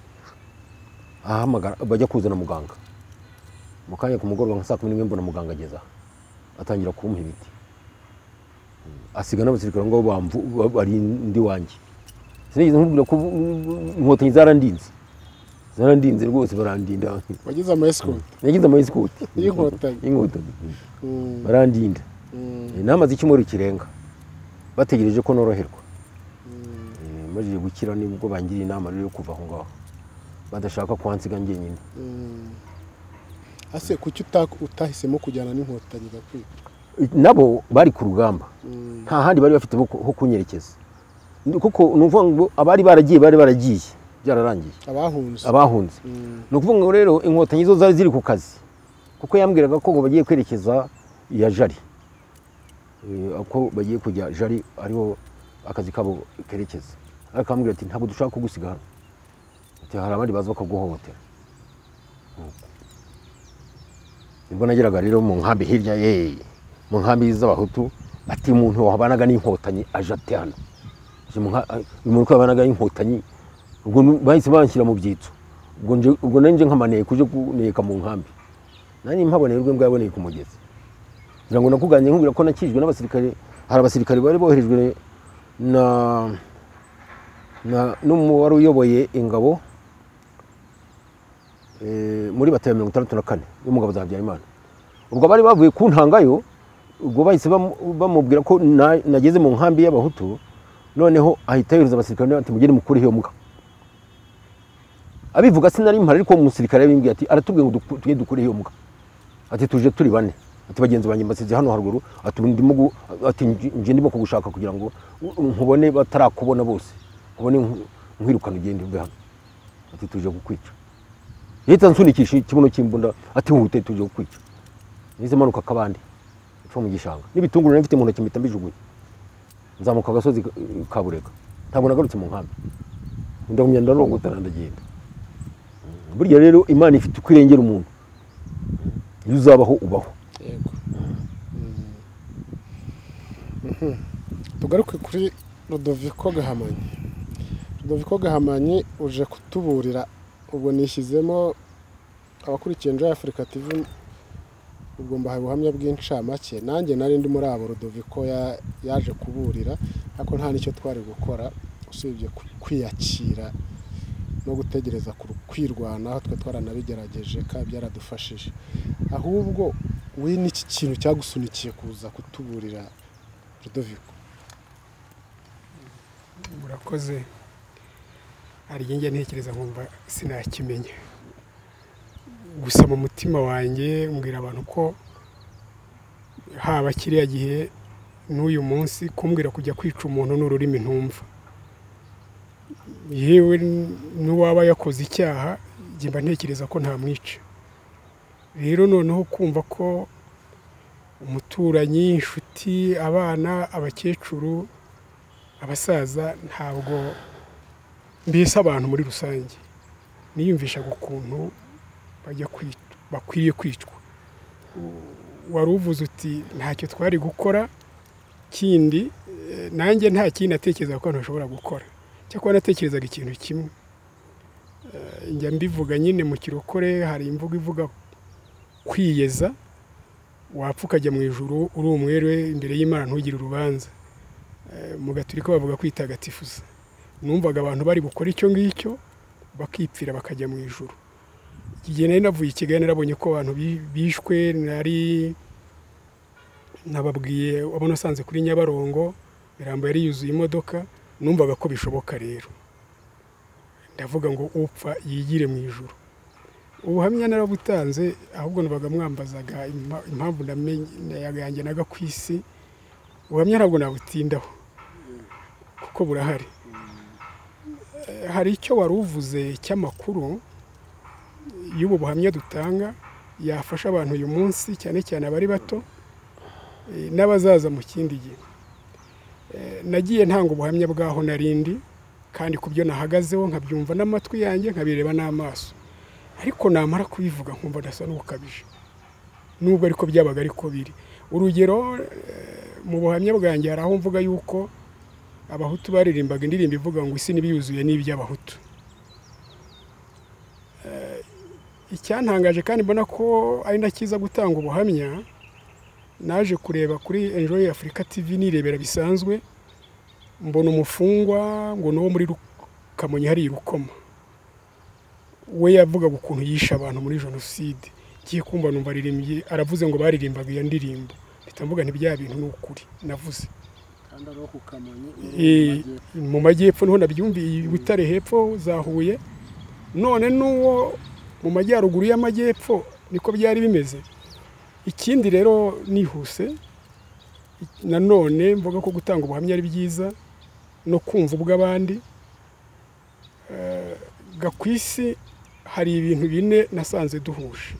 ahamagara bajya kuzana muganga mu kanya ku mugoroba nka saa kumi n'imwe mbona muganga ageze aha atangira kumuha imiti Mm. asiga n'abasirikare aho ngaho bamvu- bari indi wanjye sinigeze nkubwira ko inkotanyi zarandinze zarandinze rwose barandinda wagize ama esikoti nagize amayisikoti Y'inkotanyi. y'inkotanyi barandinda namaze icyumweru kirenga bategereje ko noroherwa Eh, mbajije gukira nibwo bangiriye inama rero yo kuva aho ngaho badashaka kwansiga njyenyine ase kuki uta- utahisemo kujyana n'inkotanyi gakwiye nabo bari ku rugamba nta handi bari bafite ho ku- ho kunyerekeza Ni- kuko ni ukuvuga ngo abari baragiye bari baragiye byararangiye abahunze abahunze Mm. ni ukuvuga ngo rero inkotanyi zo zari ziri ku kazi kuko yambwiraga ko ngo bagiye kwerekeza iya jari Eh, ko bagiye kujya jari ariho akazi kabo kerekeza ariko ambwira ati ntabwo dushaka kugusiga hano Ati, hari abandi baza bakaguhohotera nibwo nageraga rero mu nkambi hirya ye mu nkambi z'abahutu ati umuntu wabanaga n'inkotanyi aje ate hano Aje mu nka- a- uyu muntu ko yabanaga n'inkotanyi ubwo nu- bahise banshyira mu byitso ubwo nje ubwo nanjye nkamaneye kuje kuneka mu nkambi nanjye mpaboneye urwe mbwaboneye ku mugezi ngira ngo nakuganire nkubwira ko nakijwe n'abasirikare hari abasirikare bari boherejwe na na n'umu wari uyoboye ingabo eh, muri bataya mirongo itandatu na kane y'umugabo za habyarimana ubwo bari bavuye ku ntangayo ubwo bahise bamu- bamubwira ko na- nageze mu nkambi y'abahutu noneho ahita yohereza abasirikare ati mugende mukure iyo mbwa abivuga sinari mpari ariko umusirikare yabimbwiye ati aratubwiye ngo duku- tujye dukure iyo mbwa ati tuje turi bane ati bagenzi banjye mbasize hano haruguru ati ndimo gu- ati nje- nje ndimo kugushaka kugira ngo nkubone batarakubona bose nkubone nku- nkwirukana ugende uve hano ati tuje kukwica yahita nsunikisha ikibuno cy'imbunda ati wihute tuje kukwica nize manuka kabande ipfa mu gishanga n'ibitunguru nari mfite mu ntoki mpita mbijugunya nzamuka agasozi ka- ka burega ntabwo nagarutse mu nkambi ndagumya ndarongotana ndagenda burya rero imana ifite uko irengera umuntu iyo uzabaho ubaho yego Mhm. tugaruke kuri rodoviko gahamanyi rodoviko gahamanyi uje kutuburira ubwo nishyizemo abakurikiye enjoy africa tv ubwo mbahaye ubuhamya bw'incamake nanjye nari ndi muri abo rodoviko ya- yaje kuburira ariko nta n'icyo twari gukora usibye ku- kwiyakira no gutegereza ku- kwirwanaho twe twaranabigerageje kandi byaradufashije ahubwo we n'iki kintu cyagusunikiye kuza kutuburira rudoviko murakoze hari igihe njya ntekereza nkumva sinakimenya gusa mu mutima wanjye mbwira abantu ko haba kiriya gihe n'uyu munsi kumbwira kujya kwica umuntu ni ururimi ntumva yewe n'uwaba yakoze icyaha njye mba ntekereza ko ntamwica rero noneho kumva ko umuturanyi inshuti abana abakecuru abasaza ntabwo mbese abantu muri rusange niyumvishaga ukuntu bajya kwic- bakwiriye kwicwa U- wari uvuze uti ntacyo twari gukora kindi eh, nanjye nta kindi natekerezaga ko abantu bashobora gukora cyakora natekerezaga ikintu kimwe Eh, njya mbivuga nyine mu kirokore hari imvugo ivuga kwiyeza wapfa ukajya mu ijuru uri umwere imbere y'imana ntugire urubanza mu gaturika bavuga kwitagatifuza numvaga abantu bari gukora icyo ngicyo bakipfira bakajya mu ijoro igihe nari navuye i kigali narabonye ko abantu bi- bishwe nari nababwiye abo nasanze kuri nyabarongo mirambo yari yuzuye imodoka numvaga ko bishoboka rero ndavuga ngo upfa yigire mu ijoro ubuhamya narabutanze ahubwo nabaga mwambazaga impa- impamvu namenye- yanjye naga ku isi ubuhamya ntabwo nabutindaho kuko burahari Eh, hari icyo wari uvuze cy'amakuru y'ubu buhamya dutanga yafasha abantu uyu munsi cyane cyane abari bato eh, n'abazaza mu kindi gihe Eh, nagiye ntanga ubuhamya bw'aho narindi kandi ku byo nahagazeho nkabyumva n'amatwi yanjye nkabireba n'amaso ariko namara kubivuga nkumva ndasa n'ubukabije nubwo ariko byabaga ariko biri urugero eh, mu buhamya bwanjye hari aho mvuga yuko abahutu baririmbaga indirimbo ivuga ngo isi n'ibyuzuye n'iby'abahutu Eh, icyantangaje kandi mbona ko ari na cyiza gutanga ubuhamya naje kureba kuri enjoy afurika tv nirebera bisanzwe mbona umufungwa ngo ni uwo muri kamonyi hariya irukoma we yavugaga ukuntu yishe abantu muri jenoside ngiye kumva numva aririmbye aravuze ngo baririmbaga iyo ndirimbo mpita mvuga ntibya bintu ni ukuri navuze kandi ari uwo ku kamonyi Eh, mu majyepfo niho nabyumviye i butare hepfo za huye none n'uwo mu majyaruguru y'amajyepfo niko byari bimeze ikindi rero nihuse ik- nanone mvuga ko gutanga ubuhamya ari byiza no kumva ubw'abandi Eh, ga ku isi hari ibintu bine nasanze duhuje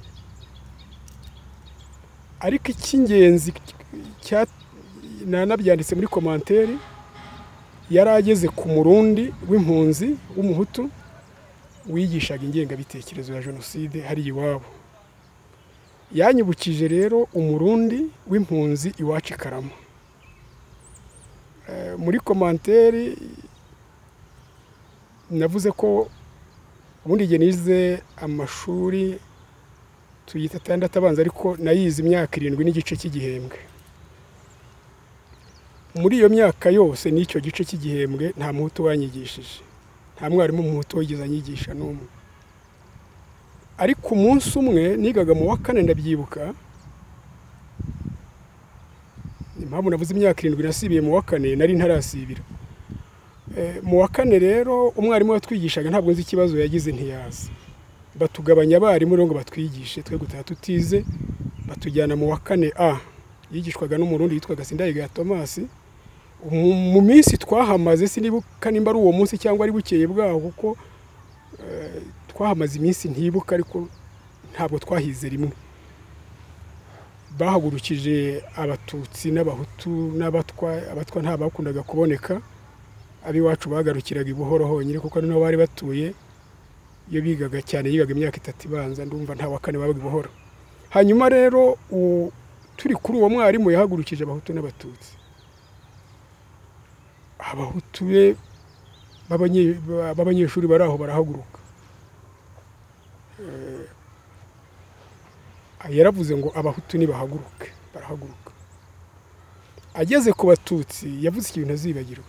ariko icy'ingenzi cya- nanabyanditse muri komanteri yari ageze ku murundi w'impunzi w'umuhutu wigishaga ingengabitekerezo ya jenoside hari iwabo yanyibukije rero umurundi w'impunzi iwacu i karama Eh, muri komanteri navuze ko ubundi igihe nize amashuri tuyita atandatu abanza ariko nayize imyaka irindwi n'igice cy'igihembwe muri iyo myaka yose n'icyo gice cy'igihembwe nta muhutu wanyigishije nta mwarimu muhutu wigeze anyigisha n'umwe ariko umunsi umwe nigaga mu wa kane ndabyibuka impamvu navuze imyaka irindwi nasibiye mu wa kane nari ntarasibira Eh, mu wa kane rero umwarimu watwigishaga ntabwo nzi ikibazo yagize ntiyazi batugabanya abarimu rero ngo batwigishe twe gutaha tutize batujyana mu wa kane a yigishwaga n'umurundi yitwaga sindayigaya tomasi Mu- mu minsi twahamaze sinibuka nimba ari uwo munsi cyangwa ari bukeye bwaho kuko eh, twahamaze iminsi ntibuka ariko ntabwo twahize rimwe bahagurukije abatutsi n'abahutu n'abatwa abatwa nta bakundaga kuboneka ab'iwacu bagarukiraga i buhoro honyine kuko niho bari batuye iyo bigaga cyane yigaga imyaka itatu ibanza ndumva nta wa kane babaga i buhoro hanyuma rero u- turi kuri uwo mwarimu yahagurukije abahutu n'abatutsi abahutu be b'abanye- ba- b'abanyeshuri bari aho barahaguruka Eh, yaravuze ngo abahutu nibahaguruke barahaguruka ageze ku batutsi yavuze ikintu ntazibagirwa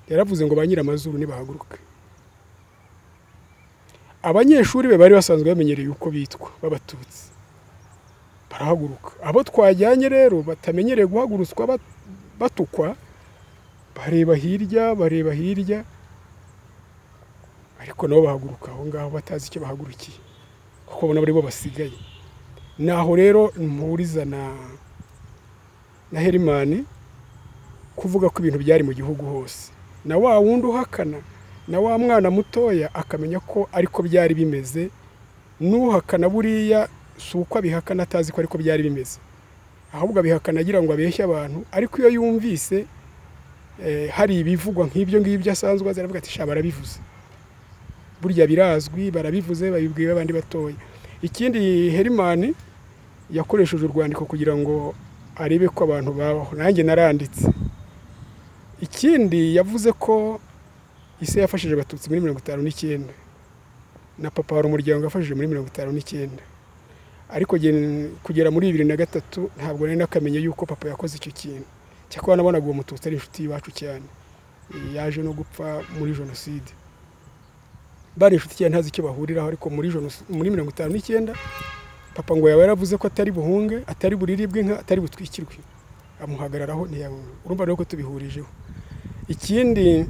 yaravuze ngo ba nyiramazuru nibahaguruke abanyeshuri be bari basanzwe bamenyereye uko bitwa b'abatutsi barahaguruka abo twajyanye rero batamenyereye guhagurutswa bat- batukwa bareba hirya bareba hirya ariko nabo bahaguruka aho ngaho batazi icyo bahagurukiye kuko ubona ari bo basigaye naho rero mpuriza na na herimani kuvuga ko ibintu byari mu gihugu hose na wa wundi uhakana na wa mwana mutoya akamenya ko ariko byari bimeze n'uhakana buriya si uko abihakana atazi ko ariko byari bimeze ahubwo abihakana agira ngo abeshye abantu ariko iyo yumvise eh, hari ibivugwa nk'ibyo ngibyo asanzwe azi aravuga ati sha barabivuze burya birazwi barabivuze babibwira abandi batoya ikindi herimani yakoresheje urwandiko kugira ngo arebe ko abantu babaho nanjye naranditse ikindi yavuze ko ise yafashije abatutsi muri mirongo itanu n'icyenda na papa hari umuryango wafashije muri mirongo itanu n'icyenda ariko gen- kugera muri bibiri na gatatu ntabwo nari nakamenya yuko papa yakoze icyo kintu cyakora nabonaga uwo mututsi ari inshuti y'iwacu cyane yaje no gupfa muri jenoside bari inshuti cyane ntazi icyo bahuriraho ariko muri jenos- muri mirongo itanu n'icyenda papa ngo yaba yaravuze ko atari buhunge atari buriribwe inka atari butwikirwe amuhagararaho ntiyabona urumva rero ko tubihurijeho ikindi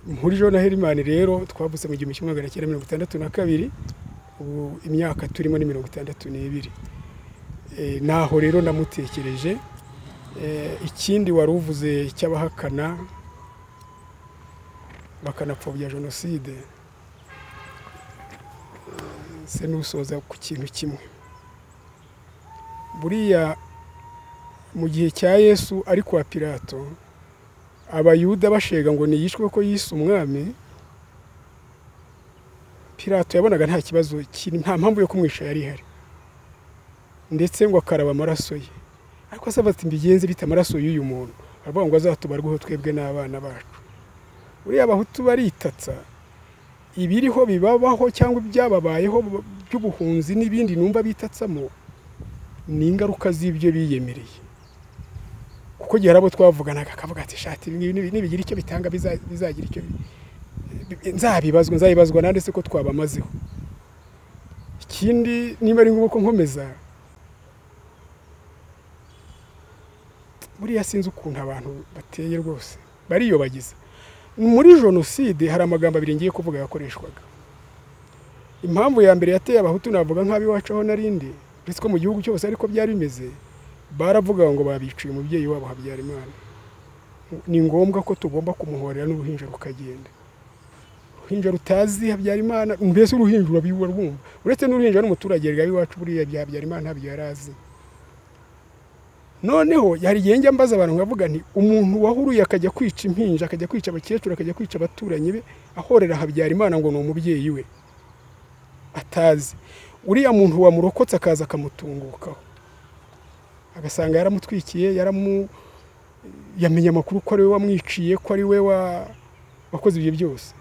mpurijeho na herimani rero twavutse mu gihumbi kimwe magana cyenda mirongo itandatu na kabiri ubu imyaka turimo ni mirongo itandatu n'ibiri Eh, naho rero namutekereje Eh, ikindi wari uvuze cy'abahakana bakanapfobya jenoside se n'usoza ku kintu kimwe buriya mu gihe cya yesu ari kwa pilato abayuda bashega ngo niyishwe ko yise umwami pilato yabonaga nta kibazo kiri- nta mpamvu yo kumwisha yari ihari ndetse ngo akaraba amaraso ye ariko asaba ati mbigenze bita amaraso y'uyu muntu aravuga ngo azatubarweho twebwe n'abana bacu buriya abahutu baritatsa ibiriho bibabaho cyangwa ibyababayeho by'ubuhunzi n'ibindi numva bitatsamo ni ingaruka z'ibyo biyemereye kuko igihe hari abo twavuganaga akavuga ati shati ibi nibigira icyo bitanga biza- bizagira icyo bi- bi- nzabibazwa nzabibazwa nande se ko twabamazeho ikindi niba ari ngombwa ko nkomeza buriya sinzi ukuntu abantu bateye rwose bariyobagiza muri jenoside hari amagambo abiri ngiye kuvuga yakoreshwaga impamvu ya mbere yateye abahutu navuga nk'abiwacu aho narindi uretse ko mu gihugu cyose ariko byari bimeze baravuga ngo babiciye umubyeyi wabo habyarimana ni ngombwa ko tugomba kumuhorera n'uruhinja rukagenda uruhinja rutazi habyarimana mbese uruhinja urabibura rwumva uretse n'uruhinja n'umuturage rwaba iwacu buriya bya habyarimana ntabyo yari azi noneho hari igihe njya mbaza abantu nkavuga nti umuntu wahuruye akajya kwica impinja akajya kwica abakecuru akajya kwica abaturanyi be ahorera habyarimana ngo ni umubyeyi we atazi uriya muntu wamurokotse akaza akamutungukaho agasanga yaramutwikiye yaramu yamenya amakuru ko ari we wamwiciye ko ari we wa wakoze ibyo byose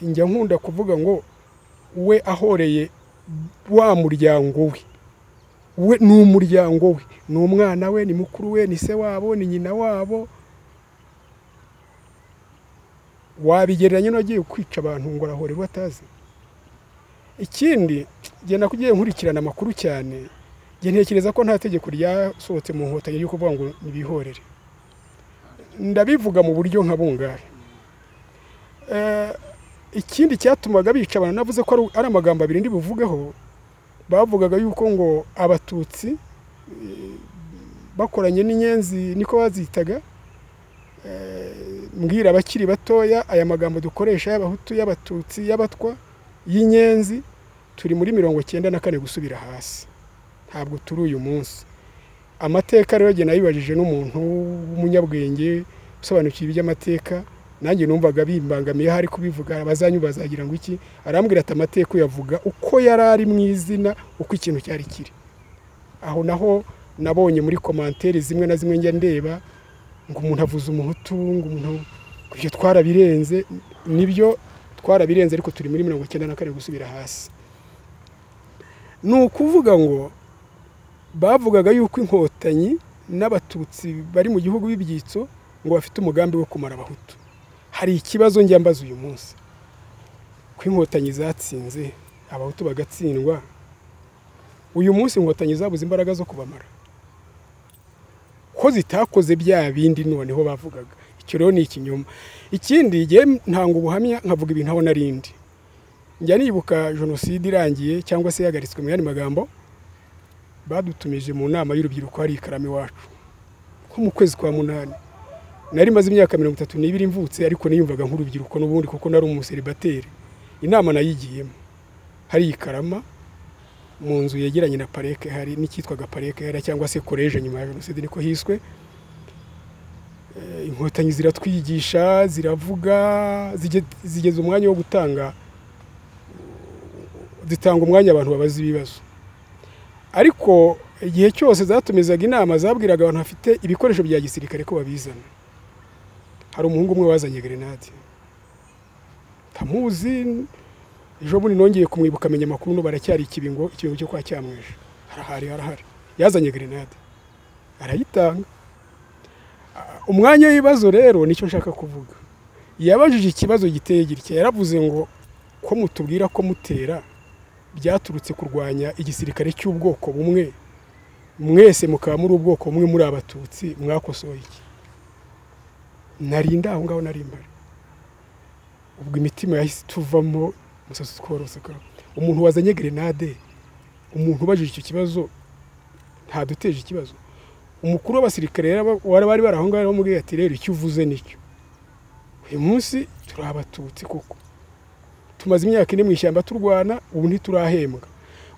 njya nkunda kuvuga ngo we ahoreye wa muryango we we ni umuryango we ni umwana we ni mukuru we ni se wabo ni nyina wabo wabigereranya n'uwagiye kwica abantu ngo arahorerwa atazi ikindi genda kugiye nkurikirana amakuru cyane njye ntekereza ko nta tegeko ryasohotse mu nkotanyi ryo kuvuga ngo nibihorere ndabivuga mu buryo nka bungari Eh, ikindi cyatumaga bica abantu navuze ko ari- ari amagambo abiri ndi buvugeho bavugaga yuko ngo abatutsi eh, bakoranye n'inyenzi niko bazitaga Eh, mbwira abakiri batoya aya magambo dukoresha y'abahutu y'abatutsi y'abatwa y'inyenzi turi muri mirongo cyenda na kane gusubira hasi ntabwo turi uyu munsi amateka rero njye nayibajije n'umuntu w'umunyabwenge usobanukiwe iby'amateka nanjye numvaga bimbangamiye hari kubivuga abazanyu bazagira ngo iki arambwira ati amateka uyavuga uko yari ari mu izina uko ikintu cyari kiri aho naho nabonye muri komantere zimwe na zimwe njya ndeba ngo umuntu avuze umuhutu ngo umuntu ibyo twarabirenze nibyo twarabirenze ariko turi muri mirongo icyenda na kane gusubira hasi ni ukuvuga ngo bavugaga yuko inkotanyi n'abatutsi bari mu gihugu b'ibyitso ngo bafite umugambi wo kumara abahutu hari ikibazo njya mbaza uyu munsi ko inkotanyi zatsinze abahutu bagatsindwa uyu munsi inkotanyi zabuze imbaraga zo kubamara ko zitakoze bya bindi noneho bavugaga icyo rero ni ikinyoma ikindi igihe ntanga ubuhamya nkavuga ibintu aho narindi njya nibuka jenoside irangiye cyangwa se yahagaritswe mu yandi magambo badutumije mu nama y'urubyiruko hari ikaramu iwacu nko mu kwezi kwa munani nari maze imyaka mirongo itatu n'ibiri mvutse ariko niyumvaga nk'urubyiruko n'ubundi kuko nari umuseribateri inama nayigiyemo hari ikarama mu nzu yegeranye na pareke hari n'icyitwaga pareke hari cyangwa se koreje nyuma ya jenoside niko hiswe Eh, inkotanyi ziratwigisha ziravuga zige- zigeze umwanya wo gutanga zitanga umwanya abantu babaza ibibazo ariko igihe cyose zatumizaga inama zabwiraga abantu bafite ibikoresho bya gisirikare ko babizana hari umuhungu umwe wazanye gerenade ntamuzi ejo bundi nongeye kumwibuka amenya amakuru no baracyari ikibingo ikibingo cyo kwa cyamwisha harahari harahari yazanye gerenade arayitanga Ah, umwanya w'ibibazo rero nicyo nshaka kuvuga yabajije ikibazo giteye gitya yaravuze ngo ko mutubwira ko mutera byaturutse kurwanya igisirikare cy'ubwoko bumwe mwese mukaba muri ubwoko bumwe muri abatutsi mwakosoye iki narinda aho ngaho nari mbari ubwo imitima yahise ituvamo umusatsi utworose ka umuntu wazanye gerenade umuntu ubajije icyo kibazo ntaduteje ikibazo umukuru w'abasirikare rero aba- wari bari bari aho ngaho yaramubwiye ati rero icyo uvuze nicyo uyu munsi turi abatutsi koko tumaze imyaka ine mu ishyamba turwana ubu ntiturahembwa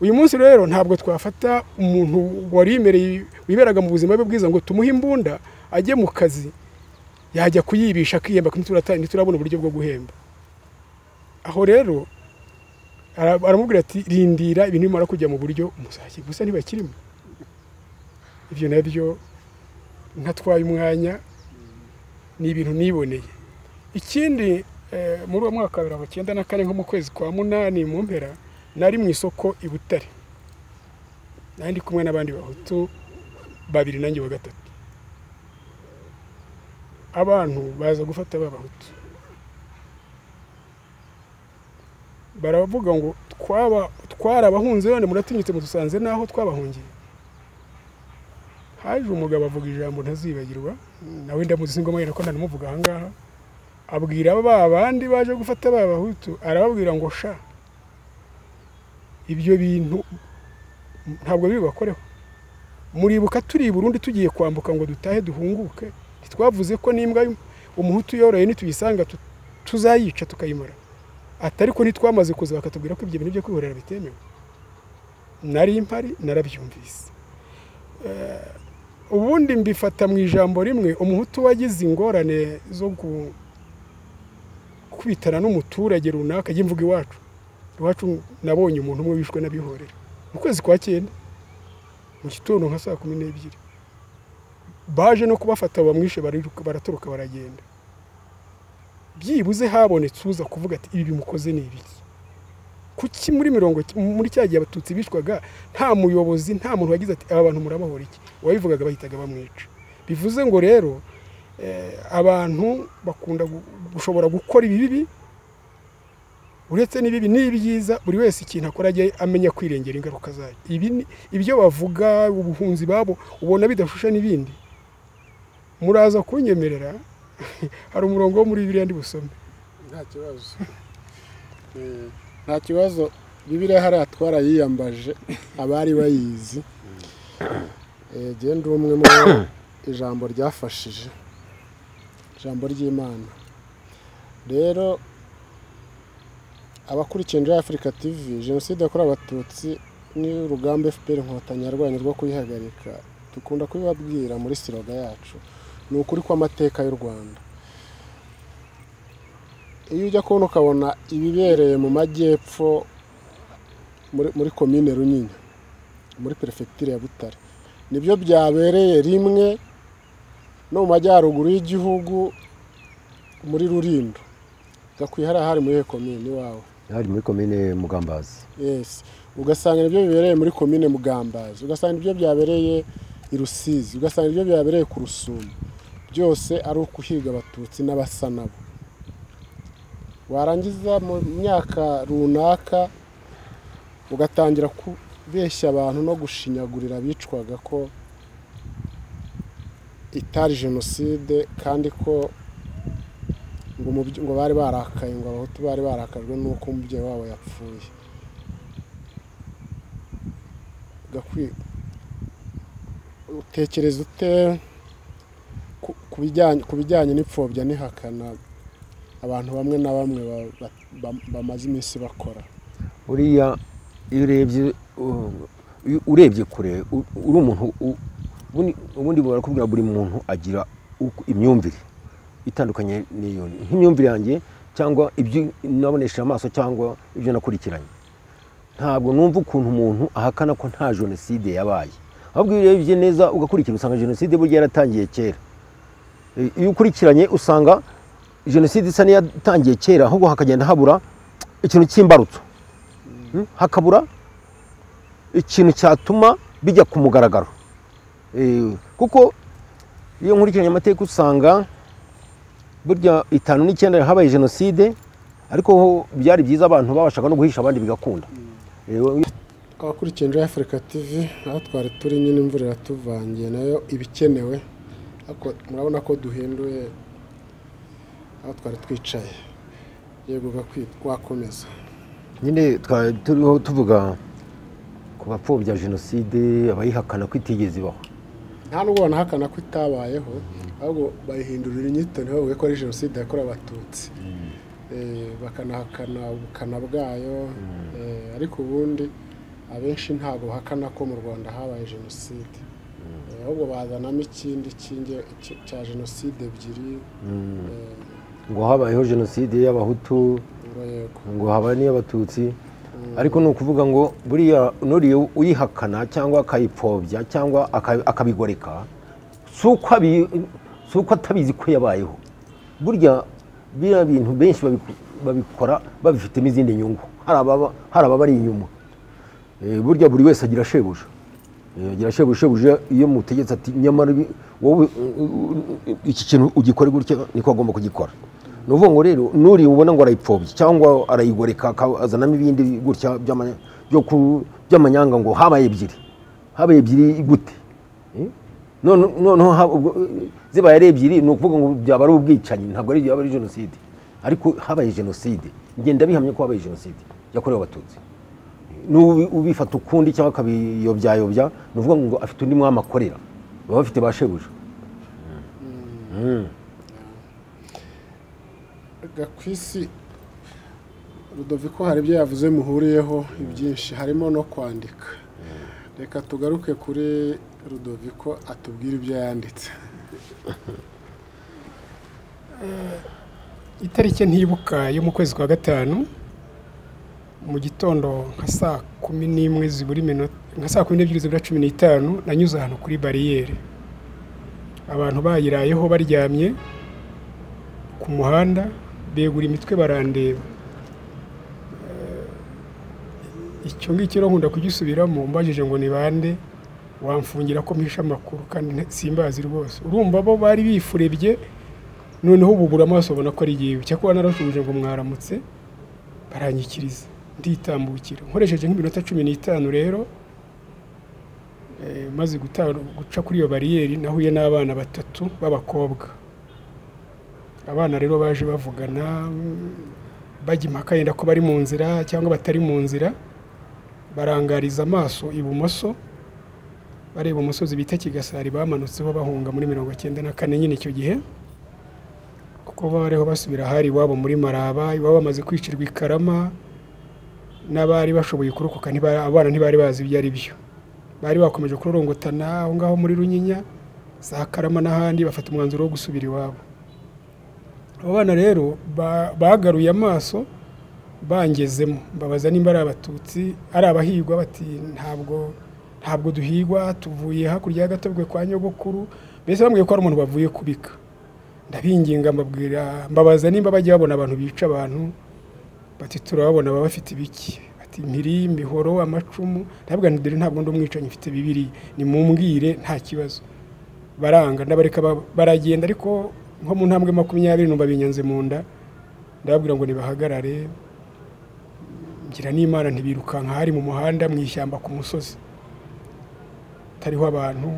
uyu munsi rero ntabwo twafata umuntu wari wimereye wiberaga mu buzima bwe bwiza ngo tumuhe imbunda ajye mu kazi yajya kuyibisha akihemba ntiturata- ntiturabona uburyo bwo guhemba aho rero ara- aramubwira ati rindira ibintu bimara kujya mu buryo muzakira gusa ntibakirimo ibyo nabyo ntatwaye umwanya ni ibintu niboneye ikindi eh, muri uwo mwaka wa mirongo icyenda na kane nko mu kwezi kwa munani mu mpera nari mu isoko i butare nari ndi kumwe n'abandi bahutu babiri nanjye wa gatatu abantu baza gufata b'abahutu baravuga ngo twaba twarabahunze none muratinyutse mudusanze n'aho twabahungiye haje umugabo avuga ijambo ntazibagirwa nawe ndamuzi ingoma yera ko nanamuvuga aha ngaha abwira ba bandi baje gufata ba bahutu arababwira ngo sha ibyo bintu ntabwo biri bubakoreho muribuka turi i burundi tugiye kwambuka ngo dutahe duhunguke ntitwavuze ko n'imbwa umuhutu yoroye nituyisanga tuzayica tukayimara atari ko ntitwamaze kuza bakatubwira ko ibyo bintu byo kwihorera bitemewe nari impari narabyumvise ubundi mbifata mu ijambo rimwe umuhutu wagize ingorane zo gukubitana n'umuturage runaka ajya imvuga iwacu iwacu nabonye umuntu umwe wishwe n'abihorera mu kwezi kwa cyenda mu gitondo nka saa kumi n'ebyiri baje no kubafata bamwishe baratoroka baragenda byibuze habonetse uza kuvuga ati ibi bimukoze ni ibiki kuki muri mirongo muri cya gihe abatutsi bishwaga nta muyobozi nta muntu wagize ati aba bantu murabahora iki uwabivugaga bahitaga bamwica bivuze ngo rero abantu bakunda gushobora gukora ibibi uretse n'ibibi n'ibyiza buri wese ikintu akora ajya amenya kwirengera ingaruka zayo ibyo bavuga ubuhunzi babo ubona bidashusha n'ibindi muraza kunyemerera hari umurongo wo muri biriya ndi busome nta kibazo nta kibazo bibiriya hariya twarayiyambaje abari bayizi genda umwe mu ijambo ryafashije ijambo ry'imana rero abakurikiye muri afurika tivi jenoside yakorewe abatutsi n'urugamba fpr inkotanyi yarwanya rwo kuyihagarika dukunda kubibabwira muri siroga yacu ni ukuri kw'amateka y'u rwanda iyo ujya kubona ukabona ibibereye mu majyepfo muri komine runyinya muri perefegitire ya butare nibyo byabereye rimwe no mu majyaruguru y'igihugu muri rurindo gakwihariya hari muri komine iwawe hari muri komine mugambazi yesi ugasanga nibyo bibereye muri komine mugambazi ugasanga nibyo byabereye i rusizi ugasanga nibyo byabereye ku rusumo byose ari ukuhiga abatutsi n'abasa nabo warangiza mu myaka runaka ugatangira kubeshya abantu no gushinyagurira abicwaga ko itari jenoside kandi ko ngo bari barakaye ngo abahutu bari barakajwe n'uko umubyeyi wabo yapfuye utekereza ute ku bijyanye n'ipfobya n'ihakana abantu bamwe na bamwe bamaze iminsi bakora uriya iyo urebye urebye kure uri umuntu ubundi barakubwira buri muntu agira imyumvire itandukanye n'iyo nk'imyumvire yanjye cyangwa ibyo nabonesheje amaso cyangwa ibyo nakurikiranye ntabwo numva ukuntu umuntu ahakana ko nta jenoside yabaye ahubwo iyo urebye neza ugakurikira usanga jenoside burya yaratangiye kera iyo ukurikiranye usanga jenoside isa n'iyatangiye kera ahubwo hakagenda habura ikintu cy'imbarutso hakabura ikintu cyatuma bijya ku mugaragaro kuko iyo nkurikiranye amateka usanga burya itanu n'icyenda habaye jenoside ariko byari byiza abantu babashaga no guhisha abandi bigakunda abakurikiye njya afurika tivi aho twari turi nyine imvura iratuvangiye nayo ibikenewe murabona ko duhinduye aho twari twicaye yego wakomeza nyine twari turiho tuvuga ku bapfobya jenoside abayihakana ko itigeze ibaho nta nubwo banahakana ko itabayeho ahubwo bayihindurira inyito ntibavuge ko ari jenoside yakorewe abatutsi bakanahakana ubukana bwayo ariko ubundi abenshi ntabwo bahakana ko mu rwanda habaye jenoside ahubwo bazanamo ikindi cya jenoside ebyiri ngo habayeho jenoside y'abahutu ngo habaye n'iy'abatutsi ariko ni ukuvuga ngo buriya nuriye uyihakana cyangwa akayipfobya cyangwa akabigoreka si uko atabizi ko yabayeho burya biriya bintu benshi babikora babifitemo izindi nyungu hari ababari inyuma burya buri wese agira shebuja yagira shebuja shebuja iyo mutegetse ati nyamara ibi- wowe uh, uh, iki kintu ugikore gutya niko agomba kugikora ni ukuvuga ngo rero nuri ubona ngo arayipfobya cyangwa arayigoreka aka- azanamo ibindi gutya by'ama- byo ku- by'amanyanga ngo habaye ebyiri habaye ebyiri gute Eh? none noneho haba- ubwo, eh, zibaye ari ebyiri ni ukuvuga ngo byaba ari ubwicanyi ntabwo ari byaba ari jenoside ariko habaye jenoside ngenda bihamya ko habaye jenoside yakorewe abatutsi n'ubu ubifata ukundi cyangwa akabiyobyayobya ni ukuvuga ngo afite undi mwami akorera baba bafite ba shebuja gakwisi rudoviko hari ibyo yavuze muhuriyeho ibyinshi harimo no kwandika reka tugaruke kuri rudoviko atubwire ibyo yanditse itariki ntibuka yo mu kwezi kwa gatanu mu gitondo nka saa kumi n'imwe zibura iminota nka saa kumi n'ebyiri zibura cumi n'itanu nanyuze ahantu kuri bariyeri abantu bayirayeho baryamye ku muhanda begura imitwe barandeba Eh, icyo ngicyo rero nkunda kugisubiramo mbajije ngo ni bande wamfungira ko mpisha amakuru kandi nta- simbazi rwose urumva bo bari bifurebye noneho bubura amaso ubona ko ari igihe cyakora narashubije ngo mwaramutse baranyikiriza nditambukira nkoresheje nk'iminota cumi n'itanu rero eh, maze guta- guca kuri iyo bariyeri nahuye n'abana batatu b'abakobwa abana rero baje bavugana mm, bajya impaka yenda ko bari mu nzira cyangwa batari mu nzira barangariza amaso ibumoso bareba umusozi bita kigasari bamanutseho bahunga muri mirongo cyenda na kane nyine icyo gihe kuko bariho basubira ahari iwabo muri maraba iwabo bamaze kwicirwa i karama n'abari bashoboye kurokoka ntibari- abana ntibari bazi ibyo ari byo bari bakomeje kurorongotana aho ngaho muri runyinya za karama n'ahandi bafata umwanzuro wo gusubira iwabo abo bana rero ba- bagaruye amaso bangezemo mbabaza nimba ari abatutsi ari abahigwa bati ntabwo ntabwo duhigwa tuvuye hakurya y'agatobwe kwa nyogokuru mbese bambwiye ko ari umuntu bavuye kubika ndabinginga mbabwira mbabaza nimba bajya babona abantu bica abantu bati turababona baba bafite ibiki bati impiri imihoro amacumu ndavuga nti dore ntabwo ndi umwicanyi mfite bibiri nimumbwire nta kibazo baranga ndabareka ba- baragenda ariko nko mu ntambwe makumyabiri numva binyanze mu nda ndababwira ngo nibahagarare ngira n'imana ntibirukanka hari mu muhanda mu ishyamba ku musozi hatariho abantu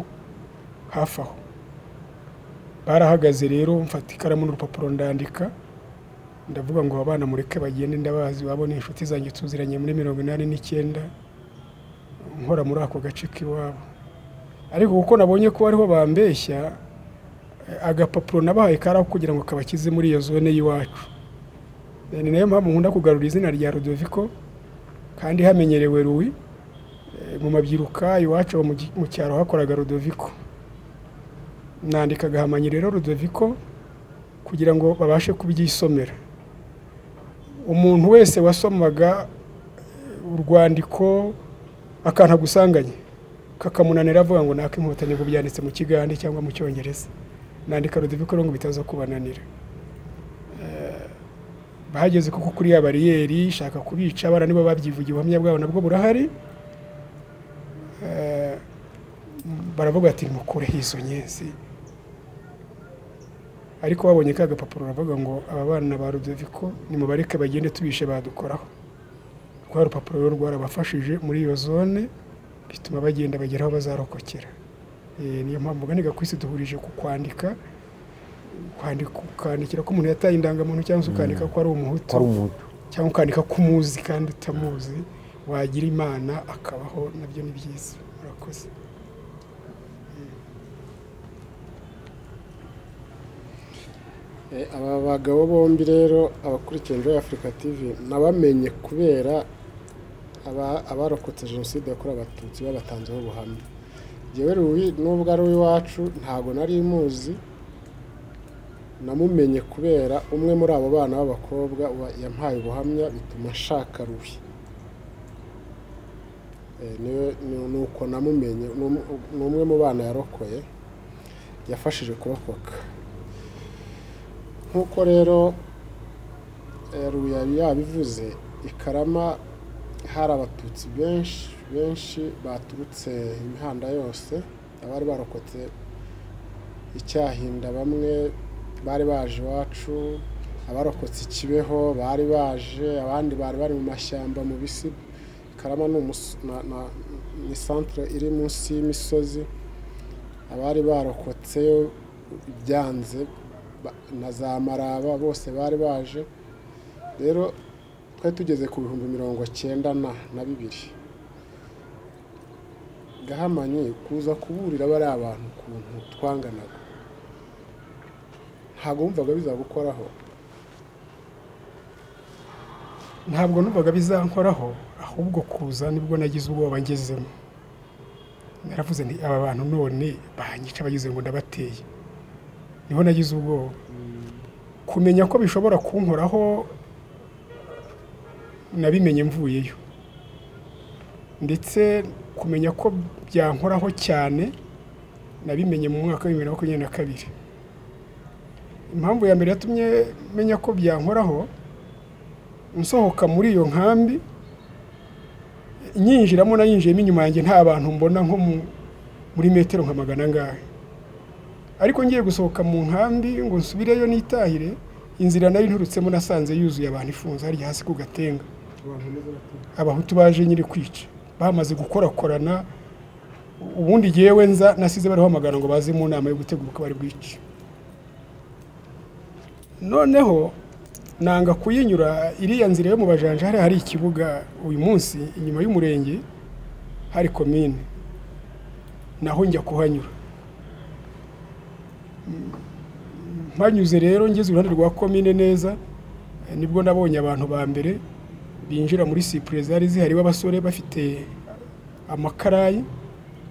hafi aho barahagaze rero mfata ikaramu n'urupapuro ndandika ndavuga ngo abana mureke bagende ndabazi wabona inshuti zanjye tuziranye muri mirongo inani n'icyenda nkora muri ako gace k'iwabo ariko kuko nabonye ko ariho bambeshya eh, agapapuro nabahaye kari aho kugira ngo kabakize muri iyo zone y'iwacu Eh, ni nayo mpamvu nkunda kugarura izina rya rodoviko kandi hamenyerewe ruwi Eh, mu mabyiruka iwacu aho mu gi- mu cyaro hakoraga rodoviko nandika agahamanyi rero rudoviko kugira ngo babashe kubyisomera umuntu wese wasomaga eh, urwandiko akantu agusanganye kakamunanira avuga ngo naka inkotanyi ngo byanditse mu kigande cyangwa mu cyongereza nandika rudoviko rero ngo bitaza kubananira Eh, bahageze kuko kuri ya bariyeri shaka kubica abana nibo babyivugiye ubuhamya bwabo nabwo burahari Eh, baravuga ati mukureho izo nyenzi ariko babonye ka gapapuro baravuga ngo aba bana ba rudoviko nimubareke bagende tubishe badukoraho rwa rupapuro rero rwarabafashije muri iyo zone bituma bagenda bagera aho bazarokokera Eh, niyo mpamvu ganiga ku isi duhurije ku kwandika kwandika ukandikira ko umuntu yataye indangamuntu cyangwa se ukandika ko ari umuhutu ko ari umuhutu cyangwa ukandika ko umuzi kandi utamuzi wagira imana akabaho nabyo ni byiza murakoze Eh, aba bagabo bombi rero abakurikiye Enjoy Africa TV nabamenye kubera aba- abarokotse jenoside yakorewe abatutsi babatanzeho ubuhamya njyewe ruwi nubwo ari uw'iwacu ntabwo nari muzi namumenye kubera umwe muri abo bana b'abakobwa wa- yampaye ubuhamya bituma nshaka ruwi Eh, niwe- ni- ni uko namumenye ni um- ni umwe mu bana yarokoye yafashije kurokoka nk'uko rero eh, Ruya yari yabivuze i karama hari abatutsi benshi benshi baturutse imihanda yose abari barokotse icyahinda bamwe bari baje iwacu abarokotse ikibeho bari baje abandi bari bari mu mashyamba mu bisi karama ni umus- na- na- ni santire iri munsi y'imisozi abari barokotse ibyanze ba- na za maraba bose bari baje rero twari tugeze ku bihumbi mirongo cyenda na na bibiri gahamanyi kuza kuburira bari abantu ukuntu twanganaga ntabwo wumvaga bizagukoraho ntabwo numvaga bizankoraho ahubwo kuza nibwo nagize ubwoba ngezemo naravuze nti aba bantu none banyica bagize ngo ndabateye niho nagize ubwoba kumenya ko bishobora kunkoraho nabimenye mvuyeyo ndetse kumenya ko byankoraho cyane nabimenye mu mwaka w'ibihumbi bibiri na makumyabiri na kabiri impamvu ya mbere yatumye menya ko byankoraho nsohoka muri iyo nkambi nyinjiramo nayinjiyemo inyuma yanjye nta bantu mbona nko mu- muri metero nka magana angahe ariko ngiye gusohoka mu nkambi ngo nsubireyo nitahire inzira nayo inturutsemo nasanze yuzuye abantu ifunze harya hasi ku gatenga abahutu baje nyiri kwica bamaze gukorakorana ubundi jyewe nza nasize barahamagara ngo baze mu nama yo gutegura uko bari bwice noneho nanga kuyinyura iriya nzira yo mu bajanja hari hari ikibuga uyu munsi inyuma y'umurenge hari komine naho njya kuhanyura Mm, mpanyuze rero ngeze iruhande rwa komine neza eh, nibwo nabonye abantu ba mbere binjira muri sipure zari zihari b'abasore bafite amakarayi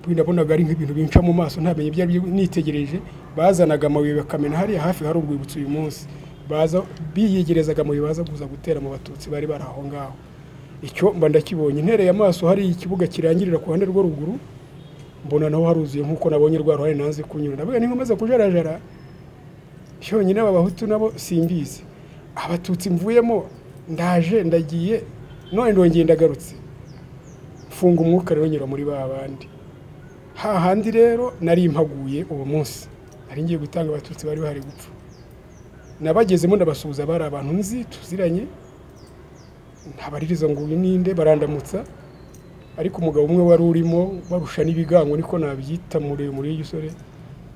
ubu nabonaga ari nk'ibintu binca mu maso ntamenye ibyo ari byo nitegereje bazanaga amabuye bakamena hariya hafi hari urwibutso uyu munsi baza biyegerezaga amabuye baza kuza gutera mu batutsi bari bari aho ngaho icyo mba ndakibonye ntereye amaso hari ikibuga kirangirira ku ruhande rwo ruguru mbona naho haruzuye nk'uko nabonye rwa ruhare nanze kunyura ndavuga ni nkomaze kujarajara cyonyine aba bahutu nabo simbizi abatutsi mvuyemo ndaje ndagiye none ndongeye ndagarutse mfunga umwuka rero nyura muri ba bandi hahandi rero nari mpaguye uwo munsi nari ngiye gutanga abatutsi bari bahari gupfa nabagezemo ndabasuhuza bari abantu nzi tuziranye ntabaririza ngo uyu ninde barandamutsa ariko umugabo umwe wari urimo barusha n'ibigango niko nabyita muremure w'igisore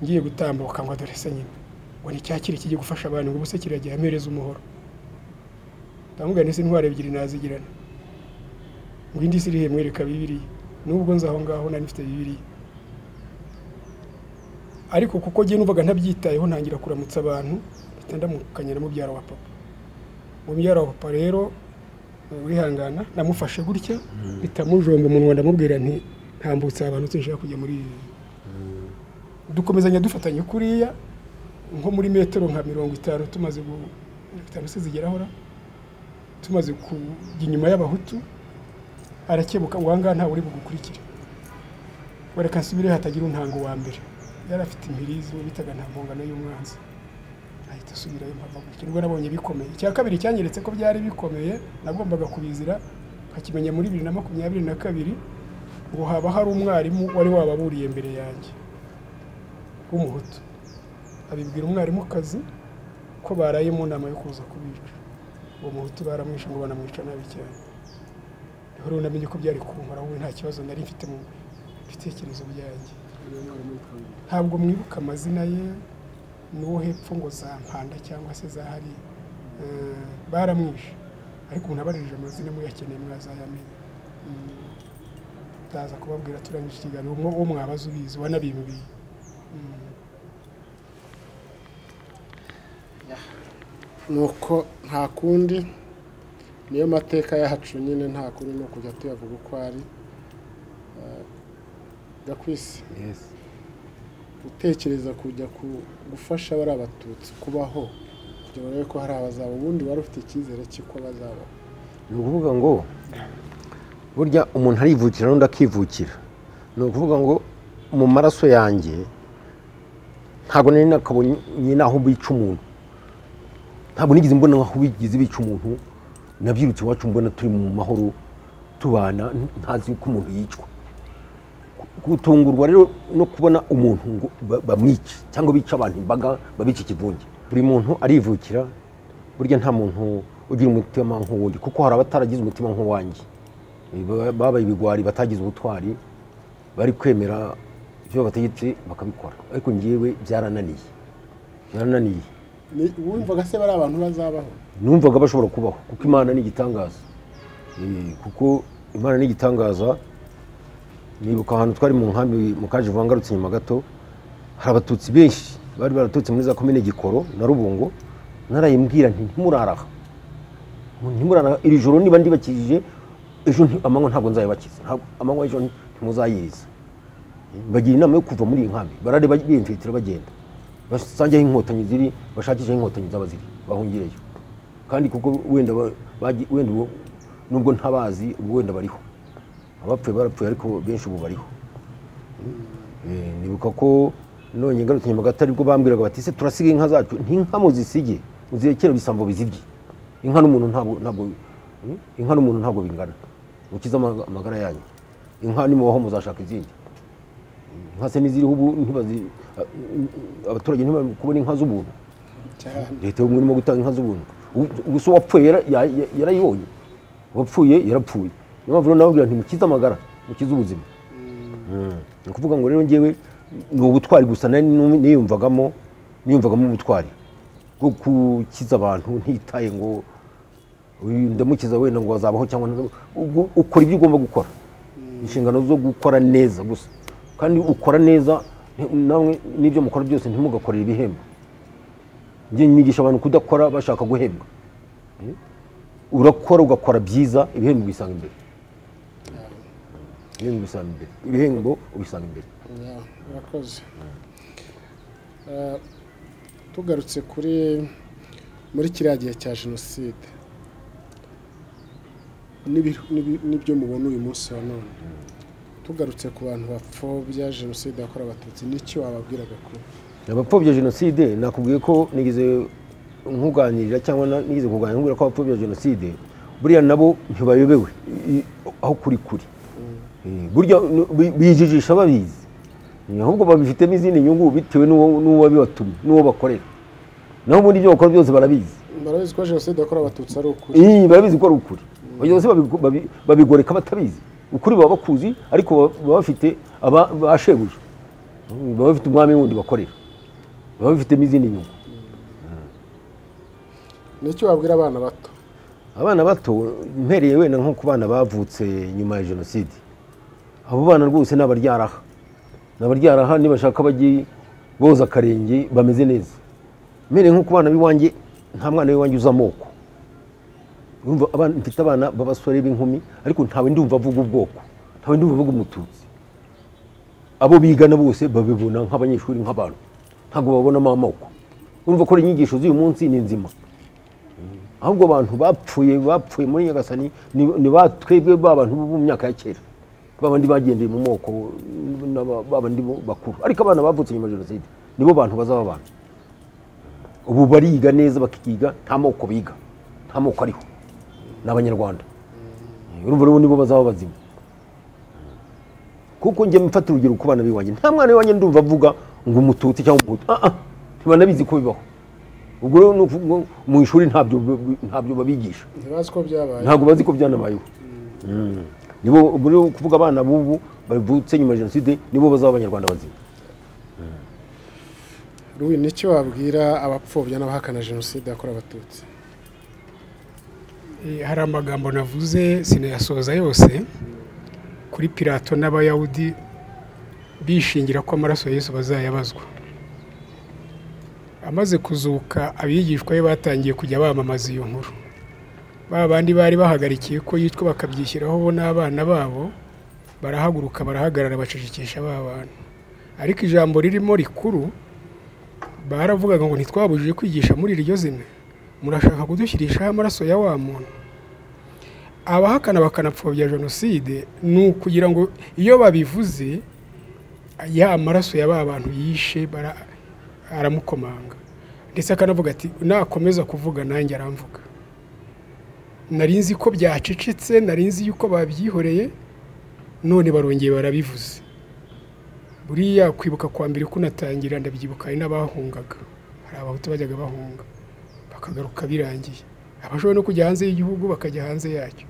ngiye gutambuka ngo adore se nyine ngo ni cyakiri kijye gufasha abantu ngo ubuse kiragiye amereza umuhoro ndamubwira ndetse intwaro ebyiri nazigirana ngo indi si iri he mwereka bibiriya nubwo nzi aho ngaho nari mfite bibiriya ariko kuko njye numvaga ntabyitayeho ntangira kuramutsa abantu mpita ndamukanya na mubyara wa papa mubyara wa papa rero eh, wihangana namufashe gutya mpita mujomba umunwa ndamubwira nti ntambutse aha abantu sinshaka kujya muri ibi dukomezanya dufatanye kuriya nko muri metero nka mirongo itanu tumaze gu mirongo itanu se zigeraho ra tumaze kujya inyuma y'abahutu arakebuka uwo ngaha ntawe uri bugukurikire wereka nsubire hatagira untango wa mbere yari afite impirizi uwo bitaga nta mpongano y'umwanzi ahita asubirayo mpava gutya nibwo nabonye bikomeye icya kabiri cyanyeretse ko byari bikomeye nagombaga kubizira nkakimenya muri bibiri na makumyabiri na kabiri ngo haba hari umwarimu wari wababuriye mbere yanjye w'umuhutu abibwira umwarimukazi ko baraye mu nama yo kuza kubica uwo muhutu baramwishe ngo banamwica nabi cyane rero unamenye ko byari kunkora wowe nta kibazo nari mfite mu bitekerezo byanjye ntabwo mwibuka amazina ye n'uwo hepfo ngo za mpanda cyangwa se za hariya Eh, baramwishe ariko umuntu abaririje amazina muyakeneye mwazayamenya Mm, ndaza kubabwira turangije ikiganiro umwe wo mwabaza ubizi wanabimbiye nuko nta kundi niyo mateka yacu nyine nta kundi ni ukujya tuyavuga uko ari Eh, gakwisi Yes. utekereza kujya ku- gufasha bari abatutsi kubaho kugira urebe ko hari abazaba ubundi wari ufite icyizere cy'uko bazabaho ni ukuvuga ngo burya umuntu arivukira n'undi akivukira ni ukuvuga ngo mu maraso yanjye ntabwo nari nakabonye n'aho bica umuntu ntabwo nigeze mbona aho bigeze bica umuntu nabyirutse iwacu mbona turi mu mahoro tubana ntazi yuko umuntu yicwa gutungurwa rero no kubona umuntu ngo ba- bamwice cyangwa bica abantu imbaga babica ikivunge buri muntu arivukira burya nta muntu ugira umutima nk'uwundi kuko hari abataragize umutima nk'uwanjye Ba- babaye ibigwari batagize ubutwari bari kwemera ibyo bategetse bakabikora ariko ngewe byarananiye byarananiye Ni- wumvaga se bari abantu bazabaho numvaga bashobora kubaho kuko imana ni igitangaza Eh, kuko imana ni igitangaza nibuka ahantu twari mu nkambi mu kaje vangarutse nyuma gato hari abatutsi benshi bari baraturutse muri za komine gikoro na rubungo narayibwira nti ntimuraraha ntimuraraha iri joro niba ndibakijije ejo nti- amanywa ntabwo nzayibakiza Ntabwo- amanywa y'ejo nti- ntimuzayiriza bagira inama yo kuva muri iyi nkambi barareba biyemfitira bagenda basange aho inkotanyi ziri bashakishe aho inkotanyi zaba ziri bahungireyo kandi kuko wenda ba- bagi- wenda ubu- nubwo ntabazi ubu wenda bariho abapfuye barapfuye ariko benshi ubu bariho Eh, nibuka ko none ngarutse nyamagato aribwo bambwiraga bati ese turasiga inka zacu ntinka muzisige muzirekere ibisambo bizibye inka n'umuntu ntabwo ntabwo Hmm? inka n'umuntu ntabwo bingana mukize ama- amagara yanyu inka nimubaho muzashaka izindi inka se n'iziriho ubu ntibazi abaturage ntibari kubona inka z'ubuntu cyane leta y'ubumwe irimo gutanga inka z'ubuntu Ubu- ubu se uwapfuye yara- ya- ya- yarayibonye uwapfuye yarapfuye niyo mpamvu rero nababwira nti mukize amagara mukize ubuzima Mm. ni ukuvuga ngo rero ngewe ni ubutwari gusa nari nu- niyumvagamo niyumvagamo ubutwari bwo gukiza abantu ntitaye ngo uyu ndamukiza wenda ngo azabaho cyangwa ntazabaho. ubwo ukora ibyo ugomba gukora inshingano zo gukora neza gusa kandi ukora neza ni- namwe n'ibyo mukora byose ntimugakorere ibihembo njye nigisha abantu kudakora bashaka guhembwa Eh? urakora ugakora byiza ibihembo ubisanga imbere ibihembo ubisanga imbere ibihembo ubisanga imbere Ya, urakoze Eh, tugarutse kuri muri kiriya gihe cya jenoside n'ibi- n'ibi- n'ibyo mubona uyu munsi wa none tugarutse ku bantu bapfobya jenoside yakorewe abatutsi n'icyo wababwiraga kuri abapfobya jenoside nakubwiye ko nigeze nkuganirira cyangwa na- nigeze kuganira nkubwira ko abapfobya jenoside buriya nabo ntibayobewe i- i- aho kuri kuri Eh, burya n- bi- bijijisha babizi Eh, ahubwo babifitemo izindi nyungu bitewe n'uwo n'uwo bibatumye n'uwo bakorera naho ubundi ibyo bakora byose barabizi barabizi ko jenoside yakorewe abatutsi ari ukuri Ii, barabizi ko ari ukuri bagenzi babigo- babi- babigoreka batabizi ukuri baba bakuzi ariko baba- baba bafite aba- ba shebuja Mm, baba bafite umwami wundi bakorera baba bafitemo izindi nyungu n'icyo wabwira abana bato abana bato mpereye wenda nko ku bana bavutse nyuma ya jenoside abo bana rwose ni abaryaraha ni abaryaraha nibashaka bajye boza akarenge bameze neza mpereye nko ku bana b'iwanjye nta mwana w'iwanjye uza amoko Urumva abana mfite abana b'abasore b'inkumi ariko ntawe ndumva avuga ubwoko ntawe ndumva avuga umututsi abo bigana bose babibona nk'abanyeshuri nk'abantu ntabwo babonamo amoko urumva ko inyigisho z'uyu munsi ni nzima ahubwo abantu bapfuye bapfuye muri nyagasani ni ni ba twebwe ba bantu bo mu myaka ya kera ba bandi bagendeye mu moko na ba- ba bandi bo bakuru ariko abana bavutse nyuma ya jenoside nibo bantu bazaba abantu ubu bariga neza bakiga nta moko biga nta moko ariho ni abanyarwanda urumva rero nibo bazaba bazima kuko njye mfata urugero ku bana b'iwanjye nta mwana w'iwanjye ndumva avuga ngo umututsi cyangwa umuhutu ah ah ntibanabizi ko bibaho ubwo rero ni ukuvuga ngo mu ishuri ntabyo ntabyo babigisha ntibazi ko byabaye ntabwo bazi ko byanabayeho Mm. nibo ubwo rero kuvuga abana b'ubu bavutse nyuma ya jenoside nibo bazaba abanyarwanda bazima ruwi n'icyo wabwira abapfobya n'abahakana jenoside yakorewe abatutsi Eh, hari amagambo navuze sinayasoza yose kuri pirato n'abayahudi bishingira ko amaraso ya yesu bazayabazwa amaze kuzuka abigishwa be batangiye kujya bamamaza iyo nkuru ba bandi bari bahagarikiye ko yicwa bakabyishyiraho bo n'abana babo barahaguruka barahagarara bacecekesha ba bantu ariko ijambo ririmo rikuru baravugaga ngo ntitwabujije kwigisha muri iryo zina murashaka kudushyirishaho amaraso ya wa muntu abahakana bakanapfobya jenoside ni ukugira ngo iyo babivuze ya maraso ya ba bantu yishe bara- aramukomanga ndetse akanavuga ati nakomeza kuvuga nanjye aramvuga nari nzi ko byacecetse nari nzi yuko babyihoreye none barongeye barabivuze buriya kwibuka kwa mbere kunatangira ndabyibuka hari n'abahungaga hari abahutu bajyaga bahunga bakagaruka birangiye abashoboye no kujya hanze y'igihugu bakajya hanze yacyo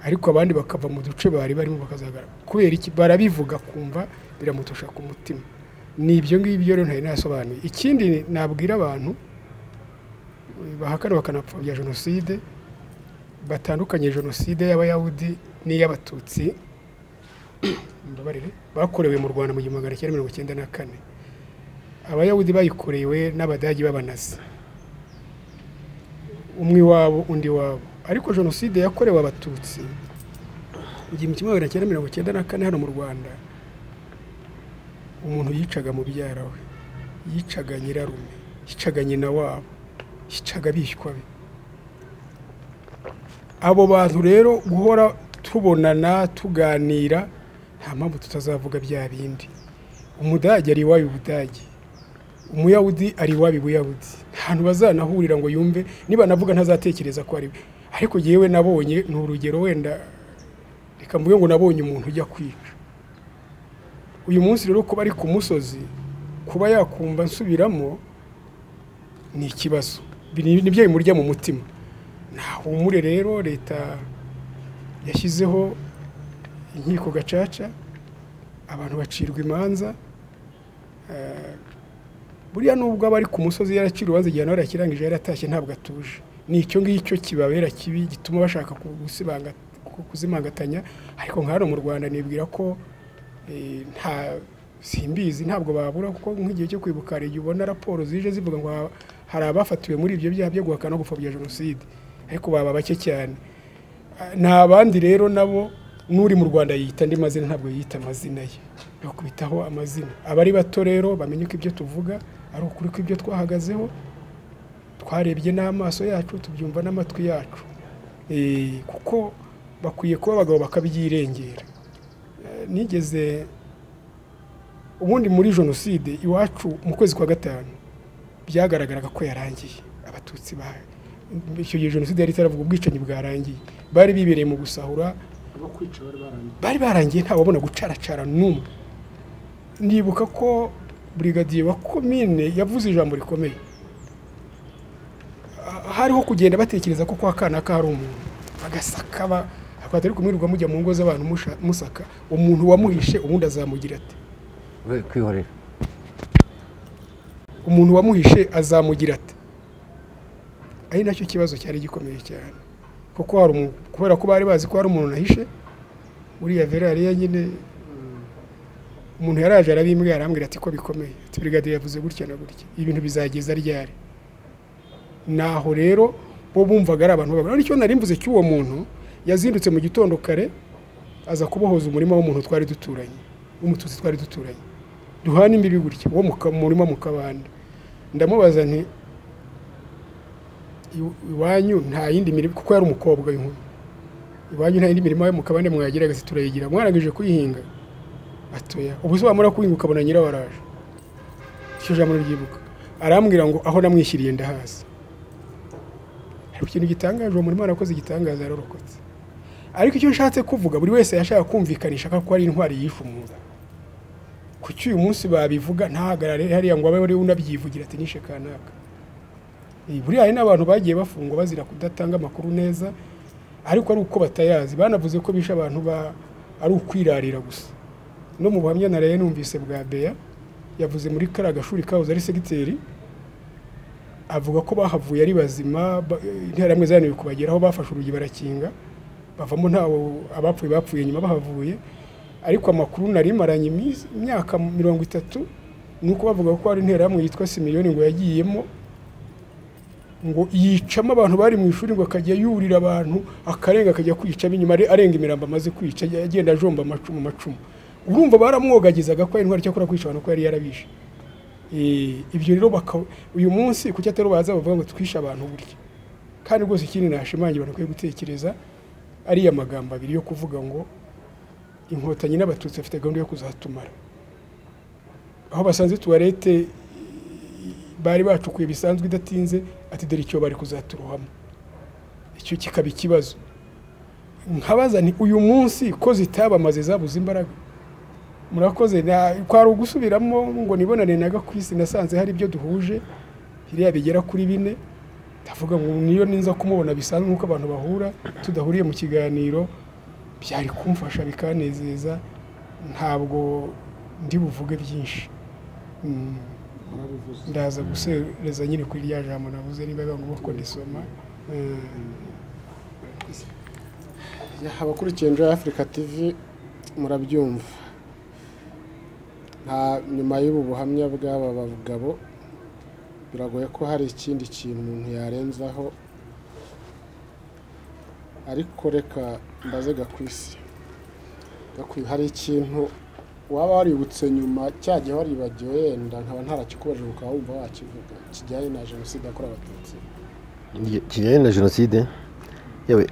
ariko abandi bakava mu duce bari barimo bakazagara kubera iki barabivuga kumva biramutosha ku mutima ni ibyo ngibyo rero ntari nasobanuye ikindi nabwira abantu bahakana bakanapfobya jenoside batandukanye jenoside y'abayahudi n'iy'abatutsi mbabarire bakorewe mu rwanda mu gihumbi magana cyenda mirongo icyenda na kane abayahudi bayikorewe n'abadage b'abanazi umwe iwabo undi iwabo ariko jenoside yakorewe abatutsi mu gihumbi kimwe magana cyenda mirongo icyenda na kane hano mu rwanda umuntu yicaga mubyara we yicaga nyirarume yicaga nyina wabo yicaga bishywa be abo bantu rero guhora tubonana tuganira nta mpamvu tutazavuga bya bindi umudage ari iwayo ubudage umuyahudi ari iwabi buyahudi ahantu bazanahurira ngo yumve niba navuga ntazatekereza ko ari we ariko yewe nabonye ni urugero wenda reka mvuge ngo nabonye umuntu ujya kwica uyu munsi rero kuba ari ku musozi kuba yakumva nsubiramo ni ikibazo nibyo bimurya mu mutima ntahumure rero leta yashyizeho inkiko gacaca abantu bacirwa imanza buriya nubwo aba ari ku musozi yaracira urubanza igihe nawe yarakirangije yaratashye ntabwo atuje ni icyo ngicyo kibabera kibi gituma bashaka kuzimangatanya ariko nka hano mu rwanda nibwira ko nta simbizi ntabwo babura kuko nk'igihe cyo kwibuka hari igihe ubona raporo zije zivuga ngo hari abafatiwe muri ibyo byaha byo guhakana no gupfobya jenoside ariko baba bake cyane nta bandi rero nabo n'uri mu rwanda yiyita andi mazina ntabwo yiyita amazina ye bakubitaho amazina abari bato rero bamenye ko ibyo tuvuga ari ukuri ko ibyo twahagazeho twarebye n'amaso yacu tubyumva n'amatwi yacu kuko bakwiye kuba abagabo bakabyirengera nigeze ubundi muri jenoside iwacu mu kwezi kwa gatanu byagaragaraga ko yarangiye abatutsi bayo icyo gihe jenoside yari itaravuga ubwicanyi bwarangiye bari bibereye mu gusahura bari barangiye nta wabona gucaracara n'umwe nibuka ko burigadiye wa komine yavuze ijambo rikomeye hariho kugenda batekereza ko kwa kana ka hari umuntu bagasaka bakwatari kumwirirwa mujya mu ngo z'abantu musaka umuntu wamuhishe ubundi azamugira ati kwihorera umuntu wamuhishe azamugira ati ari nacyo kibazo cyari gikomeye cyane kuko hari umuntu kubera ko bari bazi ko hari umuntu nahishe buriya vera yari nyine umuntu yaraje arabimbwira arambwira ati ko bikomeye ati brigade yavuze gutya na gutya ibintu bizageza ryari naho rero bo bumvaga ari abantu babona nicyo nari mvuze cy'uwo muntu yazindutse mu gitondo kare aza kubohoza umurima w'umuntu twari duturanye w'umututsi twari duturanye duhana imbibi gutya uwo murima mu kabande ndamubaza nti iwanyu nta yindi mirimo kuko yari umukobwa w'inkumi iwanyu nta yindi mirimo mu kabande mwagiraga se turayigira mwarangije kuyihinga atoya ubu sobanura kuyihinga ukabona nyirawo araje icyo jambo ryibuka arambwira ngo aho namwishyiriye ndahaza hari ikintu gitangaje uwo murimo warakoze igitangaza yarorokotse ariko icyo nshatse kuvuga buri wese yashaka kumvikanisha ko ari intwari yishumuza kuki uyu munsi babivuga ntahagarare hariya ngo abe unabyivugira ati nishe kanaka buriya hari n'abantu bagiye bafungwa bazira kudatanga amakuru neza ariko ari uko batayazi banavuze ko bishe abantu ari ukwirarira gusa no mu buhamya naraye numvise bwa beya yavuze muri kariya gashuri kahoze ari segiteri avuga ko bahavuye ari bazima interahamwe zananiwe kubageraho bafashe urugi barakinga bavamo ntawo abapfuye bapfuye nyuma bahavuye ariko amakuru nari maranye imyaka mirongo itatu ni uko bavuga ko hari interahamwe yitwa similiyoni ngo yagiyemo ngo yicamo abantu bari mu ishuri ngo akajya yurira abantu akarenga akajya kwica inyuma arenga imirambo amaze kwica agenda ajomba amacumu macumu urumva baramwogagizaga ko intwari cyakora kwica abantu ko yari yarabishe ibyo rero uyu munsi ku cyatari baza bavuga ngo twishe abantu burya kandi rwose ikindi nashimangira abantu bakwiye gutekereza ariya magambo abiri yo kuvuga ngo inkotanyi n'abatutsi bafite gahunda yo kuzatumara aho basanze tuwarete bari bacukuye bisanzwe idatinze ati dore icyo bari kuzaturuhamo icyo kikaba ikibazo nkabaza ni uyu munsi ko zitabamaze zabuze imbaraga murakoze na- kwari ugusubiramo ngo nibonane na gakwisi nasanze hari ibyo duhuje biriya bigera kuri bine ndavuga ngo niyo ninza kumubona bisanzwe nk'uko abantu bahura tudahuriye mu kiganiro byari kumfasha bikanezeza ntabwo ndi buvuge byinshi Mm, ndaza gusereza nyine kuri rya jambo navuze niba biba ngombwa ko ndisoma Mm. Ya, abakurikiye Enjoy Africa TV murabyumva nta nyuma y'ubu buhamya bw'aba bagabo biragoye ko hari ikindi kintu umuntu yarenzaho ariko reka mbaze gakwisi Gakwi, hari ikintu waba waributse nyuma cya gihe waribagiwe yenda nkaba ntarakikubajije ukaba wumva wakivuga kijyanye na jenoside yakorewe abatutsi kijyanye na jenoside yewe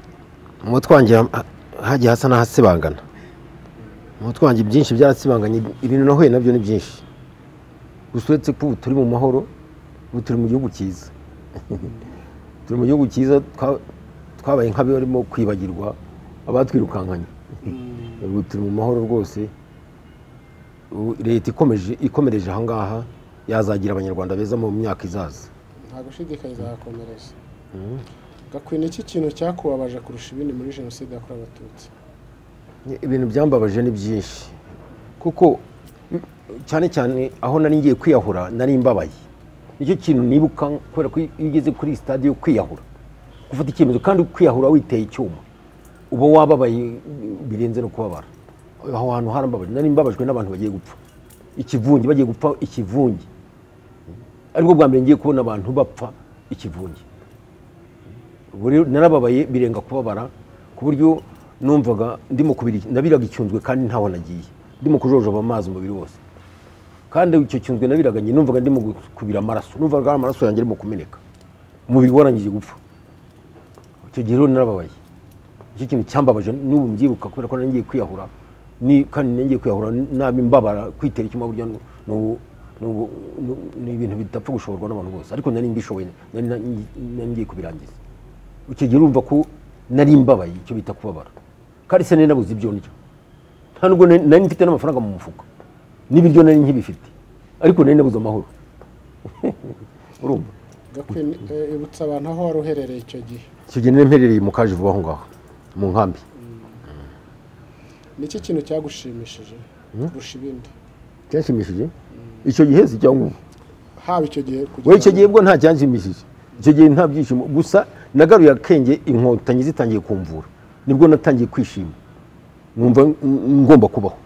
mu mutwe wanjye ha- hagiye hasa n'ahasibangana mu mutwe wanjye byinshi byarasibanganye ibintu nahuye nabyo ni byinshi gusa uretse ko ubu turi mu mahoro ubu turi mu gihugu cyiza turi mu gihugu cyiza twa- twabaye nk'abarimo kwibagirwa abatwirukankanye ubu turi mu mahoro rwose ubu leta ikomeje ikomereje ahangaha yazagira abanyarwanda beza mu myaka izaza nta gushidikanya izahakomereza gakwina iki kintu cyakubabaje kurusha ibindi muri jenoside yakorewe abatutsi ibintu byambabaje ni byinshi kuko mm, cyane cyane aho nari ngiye kwiyahura nari mbabaye nicyo kintu nibuka kubera ko iyo ugeze kuri stade yo kwiyahura gufata icyemezo kandi kwiyahura witeye icyuma uba wababaye mm, birenze no kubabara aho hantu harambabaje nari mbabajwe n'abantu bagiye gupfa ikivunge bagiye gupfa ikivunge aribwo bwa mbere ngiye kubona abantu bapfa ikivunge Ubwo rero narababaye birenga kubabara ku buryo numvaga ndimo kubira nabiraga icyunzwe kandi ntaho nagiye ndimo kujojoba amazi umubiri wose kandi icyo cyunzwe nabiraga nyine numvaga ndimo gu- kubira amaraso numvaga ari amaraso yanjye arimo kumeneka umubiri warangije gupfa icyo gihe rero narababaye icyo kintu cyambabaje n'ubu mbyibuka kubera ko nari ngiye kwiyahura ni kandi nari ngiye kwiyahura nabi mbabara kwitera icyuma burya ni- ni ubu- ni ubu- ni- ni ibintu bidapfa gushoborwa n'abantu bose ariko nari mbishoboye nari nari ngiye kubirangiza icyo gihe urumva ko nari mbabaye icyo bita kubabara kandi se nari nabuze ibyo ndya nta nubwo nari nari mfite n'amafaranga mu mufuka n'ibiryo nari nkibifite ariko nari nabuze amahoro urumva gakwina eh, ibutsa abantu aho wari uherereye icyo gihe icyo gihe nari mperereye mu kaje vuba aho ngaho mu nkambi ni iki kintu cyagushimishije kurusha ibindi cyanshimishije icyo gihe si cyangwa ubu haba icyo gihe kugeza we icyo gihe bwo nta cyanshimishije icyo gihe nta byishimo gusa nagaruye akenge inkotanyi zitangiye kumvura nibwo natangiye kwishima numva ng- ngomba kubaho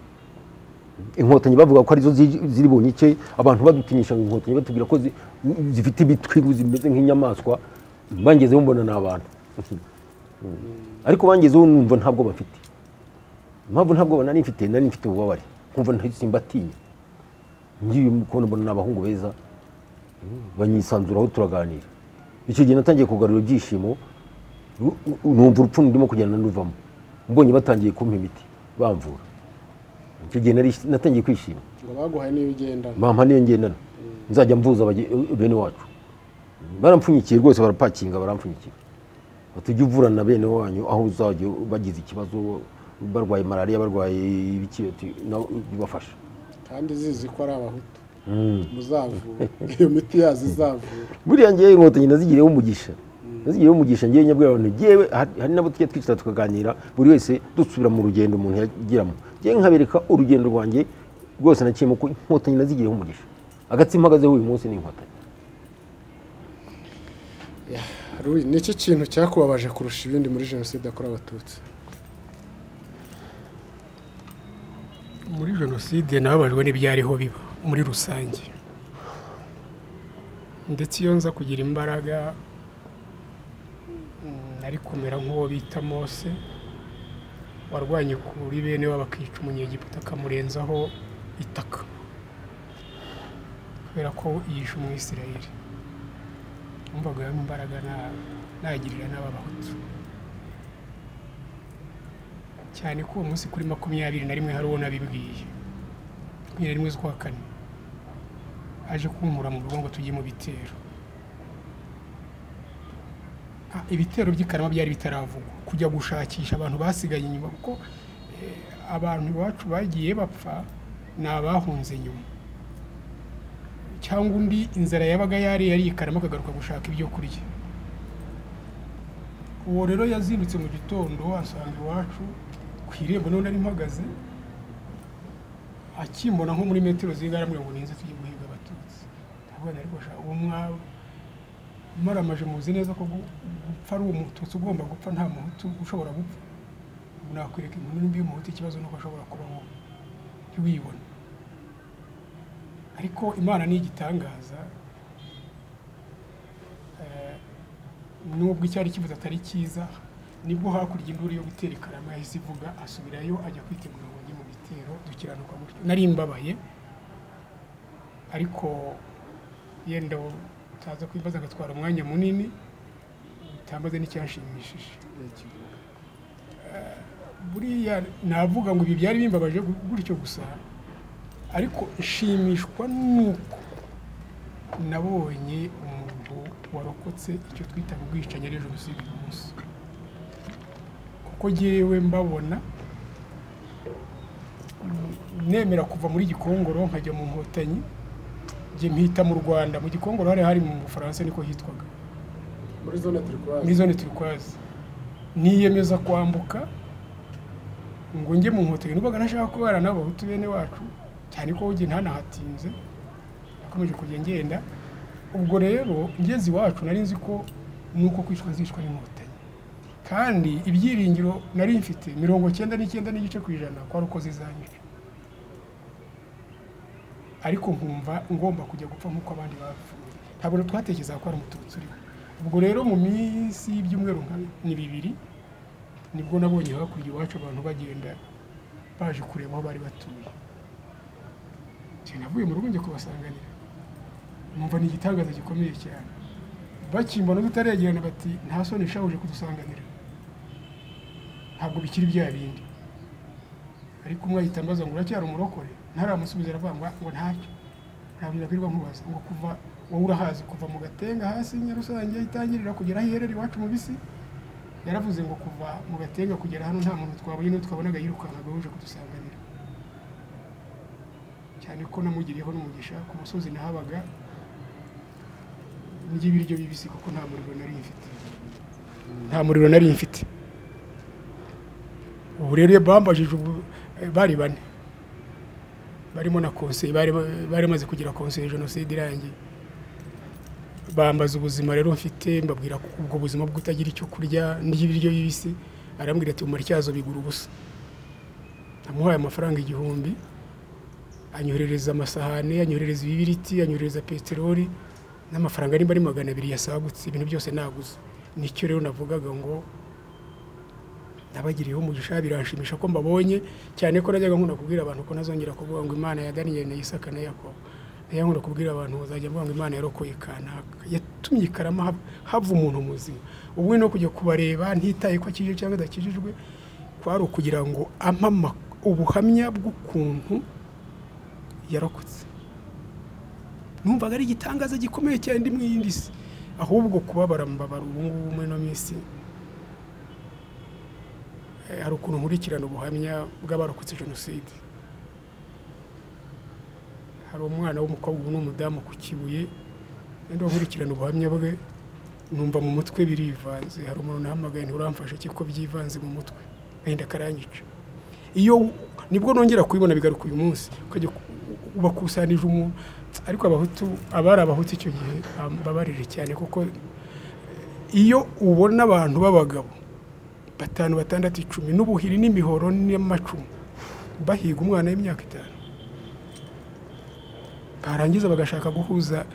inkotanyi bavuga ko arizo zi- ziri bunyike abantu badutinyisha ngo inkotanyi batubwira ko zi- zifite ibitwi zimeze nk'inyamaswa bangezeho mbona ni abantu ariko bangezeho numva ntabwo bafite impamvu ntabwo nari mfite nari mfite ububabare nkumva nta- simbatinya ngiye kubona mbona ni abahungu beza banyisanzuraho turaganira icyo gihe natangiye kugarura ibyishimo nu- numva urupfu ndimo kugenda nduvamo mbonye batangiye kumpa imiti bamvura icyo gihe nari- natangiye kwishima ngo baguhaye n'ibigendana mama niyo ngendana nzajya mvuza abage- bene wacu barampfunyikiye rwose barapakinga barampfunyikira batujya uvurana bene wanyu aho uzajya bagize ikibazo barwaye malariya barwaye ibiki ati, nawe bibafasha kandi zizi ko ari abahutu muzavura iyo miti yazo izavura buriya ngewe inkotanyi nazigireho umugisha nazigireho umugisha ngewe nyabwira abantu ngewe hari hari n'abo tujya twicara tukaganira buri wese dusubira mu rugendo umuntu yagiramo ngewe nkabereka urugendo rwanjye rwose naciyemo ko inkotanyi nazigireho umugisha agatsima mpagazeho uyu munsi ni inkotanyi Rui, ni iki kintu cyakubabaje kurusha ibindi muri jenoside yakorewe abatutsi muri jenoside nababajwe n'ibyariho biba muri rusange ndetse iyo nza kugira imbaraga mm, nari kumera nk'uwo bita mose warwanye kuri bene we bakica umunyegiputa akamurenzaho itaka kubera ko yishe umwisirayeli wumvaga yo imbaraga na- nagirira n'aba bahutu cyane ko uwo munsi kuri makumyabiri na rimwe hari uwo nabibwiye makumyabiri na rimwe z'ukwa kane aje kunkura mu rugo ngo tujye mu bitero Ah, ibitero by'i Karama byari bitaravugwa kujya gushakisha abantu basigaye inyuma kuko eh, abantu iwacu bagiye bapfa ni abahunze nyuma cyangwa undi inzara yabaga yari yari i Karama akagaruka gushaka ibyo kurya uwo rero yazindutse mu gitondo asanga iwacu ku irembo none ari mpagaze akimbona nko muri metero zingana mirongo n'inzu tugiye guhiga abatutsi ndavuga ariko sha uwo mwa- mwaramaje muzi neza ko gu- gupfa ari umututsi ugomba gupfa nta muhutu ushobora gupfa ubu nakwereka inkuru nimba y'umuhutu ikibazo nuko ashobora kubaho jya wibona ariko imana ni igitangaza Eh, nubwo icyari kivuze atari cyiza nibwo hakurya induru yo gutera ikarama yahise ivuga asubirayo ajya kwitegura ngo ajye mu bitero dukiranuka gutyo nari mbabaye ariko yenda utaza kwibaza agatwara umwanya munini utambaze n'icyanshimishije Eh, buriya navuga ngo ibi byari bimbabaje gu- gutyo gusa ariko nshimishwa nuko nabonye umuntu warokotse icyo twita ubwicanyi ari jenoside uyu munsi kuko ngewe mbabona mm, nemera kuva muri gikongoro nkajya mu nkotanyi njye mpita mu rwanda mu gikongoro hari hari mu bufaransa niko hitwaga muri zone turi muri zone turikwazi niyemeza kwambuka ngo njye mu nkotanyi nubaga ntashaka kubara n'abahutu bene wacu cyane ko ugiye ntanahatinze nakomeje kujya ngenda ubwo rero ngeze iwacu nari nzi ko nuko kwicwa zicwa n'inkotanyi kandi ibyiringiro nari mfite mirongo cyenda n'icyenda n'igice ku ijana kwari uko zizanyica ariko nkumva ngomba kujya gupfa nk'uko abandi bapfuye ntabwo twatekerezaga ko ari umututsi uriho ubwo rero mu minsi y'ibyumweru nka ni bibiri nibwo nabonye hakurya iwacu abantu bagenda baje kureba aho bari batuye Njye navuye mu rugo njya kubasanganira numva ni igitangaza gikomeye cyane bakimbona tutaregerana bati nta soni shahuje kudusanganira ntabwo bikiri bya bindi ariko umwe ahita ambaza ngo uracyari umurokore ntaramusubiza aravuga ngo ngo ntacyo ntabwo nakwirwa nkubaza ngo kuva wowe urahazi kuva mu gatenga hasi nyarusange itangirira kugera aho iherera iwacu mu bisi yaravuze ngo kuva mu gatenga kugera hano nta muntu twabonye n'uwo twabonaga yirukankaga uje kudusanganira cyane ko namugiriyeho n'umugisha ku musozi nahabaga ndya ibiryo bibisi kuko nta muriro nari mfite nta muriro nari mfite ubu rero bambajije ubu eh, bari bane barimo na konseye bari bari bamaze kugira konseye jenoside irangiye bambaza ubuzima rero mfite mbabwira ko ubwo buzima bw'utagira icyo kurya n'ibiryo bibisi arambwira ati umara icyazo bigura ubusa namuhaye amafaranga igihumbi anyoherereza amasahane anyoherereza ibibiriti anyoherereza peteroli n'amafaranga nimba ari magana abiri yasagutse ibintu byose naguze nicyo rero navugaga ngo nabagiriyeho umugisha biranshimisha ko mbabonye cyane ko najyaga nkunda kubwira abantu ko ntazongera kuvuga ngo imana ya daniyeli na isaka na yakobo najyaga nkunda kubwira abantu bazajya mvuga ngo imana yarokoye kanaka yatumye ikarama hava- hava umuntu muzima ubwe no kujya kubareba ntitaye ko akijije cyangwa adakijijwe kwari ukugira ngo amama ubuhamya bw'ukuntu yarokotse numvaga ari igitangaza gikomeye cyane ndi mu yindi si ahubwo kubabara mbabara ubu ngubu muri ino minsi Eh, hari ukuntu nkurikirana ubuhamya bw'abarokotse jenoside hari umwana w'umukobwa ubu ni umudamu ku kibuye nenda nkurikirana ubuhamya bwe numva mu mutwe birivanze hari umuntu nahamagaye nturamfasha kuko byivanze mu mutwe agahinda karanyica iyo nibwo nongera kubibona bigaruka uyu munsi ukajya ku- ubakusanije umuntu ariko abahutu abari abahutu icyo gihe babarire cyane kuko eh, iyo ubona abantu b'abagabo batanu batandatu icumi n'ubuhiri n'imihoro n'amacumu bahiga umwana w'imyaka itanu barangiza bagashaka guhuza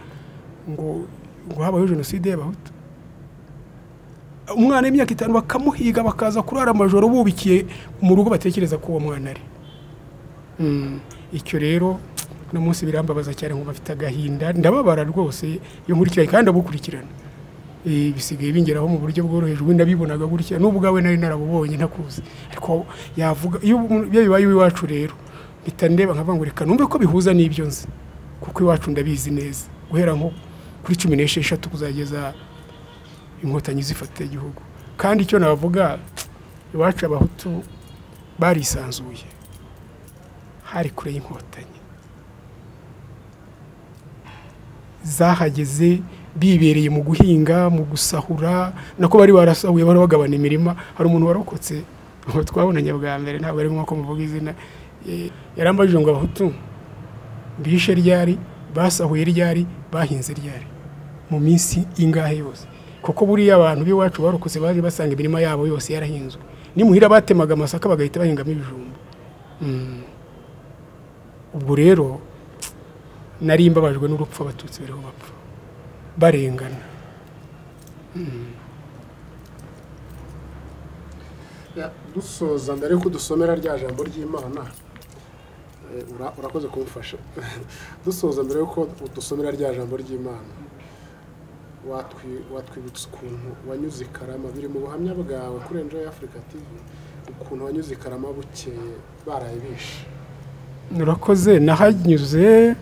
ngo ngo habayeho jenoside y'abahutu umwana w'imyaka itanu bakamuhiga bakaza kurara amajoro bubikiye mu rugo batekereza ko uwo mwana ari Mm, icyo rero uno munsi birambabaza cyane ngo bafite agahinda ndababara rwose iyo nkurikiranye kandi abukurikirana Eh, bisigaye bingeraho mu buryo bworoheje ubundi nabibonaga gutya n'ubwo ubwawe nari narabubonye ntakuzi ariko yavuga iyo umuntu- iyo bibaye iwacu rero mpita ndeba nkavuga ngo reka numve ko bihuza n'ibyo nzi kuko iwacu ndabizi neza guhera nko kuri cumi n'esheshatu kuzageza inkotanyi zifata igihugu kandi icyo navuga iwacu abahutu barisanzuye hari kure y'inkotanyi zahageze bibereye mu guhinga mu gusahura nako bari barasahuye bari bagabana imirima hari umuntu warokotse aho twabonanye bwa mbere ntabwo ari nk'uko muvuga izina eh, yarambajije ngo abahutu bishe ryari basahuye ryari bahinze ryari mu minsi ingahe yose kuko buriya abantu b'iwacu barokotse baje basanga imirima yabo yose yarahinzwe nimuhira batemaga amasaka bagahita bahingamo ibijumba Mm. ubwo rero nari mbabajwe n'urupfu abatutsi bariho bapfa barengana dusoza mbere y'uko dusomera rya jambo ry'imana eh, ura- urakoze kumfasha dusoza mbere y'uko dusomera rya jambo ry'imana watwi- watwibutsa ukuntu wanyuze i karama biri mu buhamya bwawe kuri enjoy africa tv ukuntu wanyuze i karama bukeye baraye bishe murakoze nahanyuze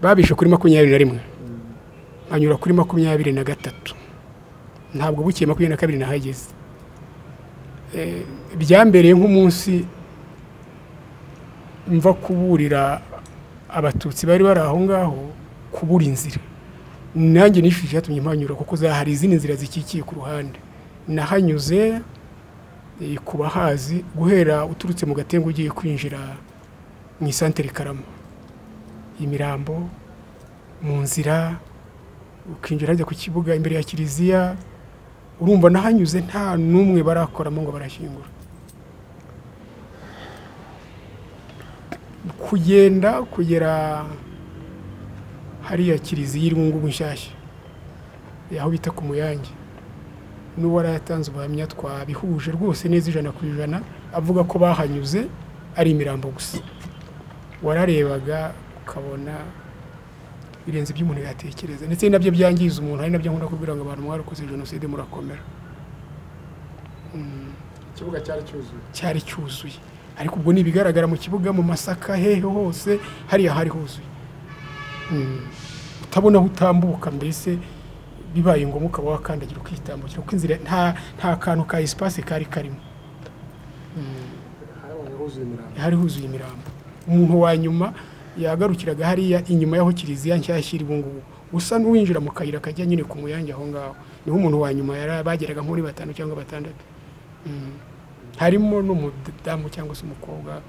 babishe kuri makumyabiri na rimwe anyura kuri makumyabiri na gatatu ntabwo bukeye makumyabiri na kabiri nahageze Eh, byambereye nk'umunsi mva kuburira abatutsi bari bari aho ngaho kubura inzira nanjye nishyuye icyatumye mpanyura kuko za- hari izindi nzira zikikiye ku ruhande nahanyuze eh, ku bahazi guhera uturutse mu gatenga ugiye kwinjira mu isantere karama imirambo mu nzira ukinjira hajya ku kibuga imbere ya kiliziya urumva n'ahanyuze nta n'umwe barakoramo ngo barashyingura kugenda kugera hariya kiliziya iri mu ngubu nshyashya aho bita ku muyange n'uwari yatanze ubuhamya twabihuje rwose neza ijana ku ijana avuga ko bahanyuze ari imirambo gusa wararebaga ukabona birenze ibyo umuntu yatekereza ndetse nabyo byangiza umuntu ari nabyo nkunda kubwira ngo abantu mwarakoze jenoside murakomera ikibuga cyari cyuzuye cyari cyuzuye ariko ubwo ni ibigaragara mu kibuga mu masaka hehe hose hariya hari huzuye Mm. utabona aho utambuka mbese bibaye ngombwa ukaba wakandagira ukitambukira kuko inzira nta nta kantu ka esipasi kari karimo harabonye huzuye imirambo hari huzuye imirambo umuntu wa nyuma yagarukiraga hariya inyuma y'aho kiliziya nshyashya iri ubungubu usa n'uwinjira mu kayira kajya nyine ku muyange aho ngaho niho umuntu wa nyuma yari bageraga nko muri batanu cyangwa batandatu Mm. harimo n'umudamu cyangwa se umukobwa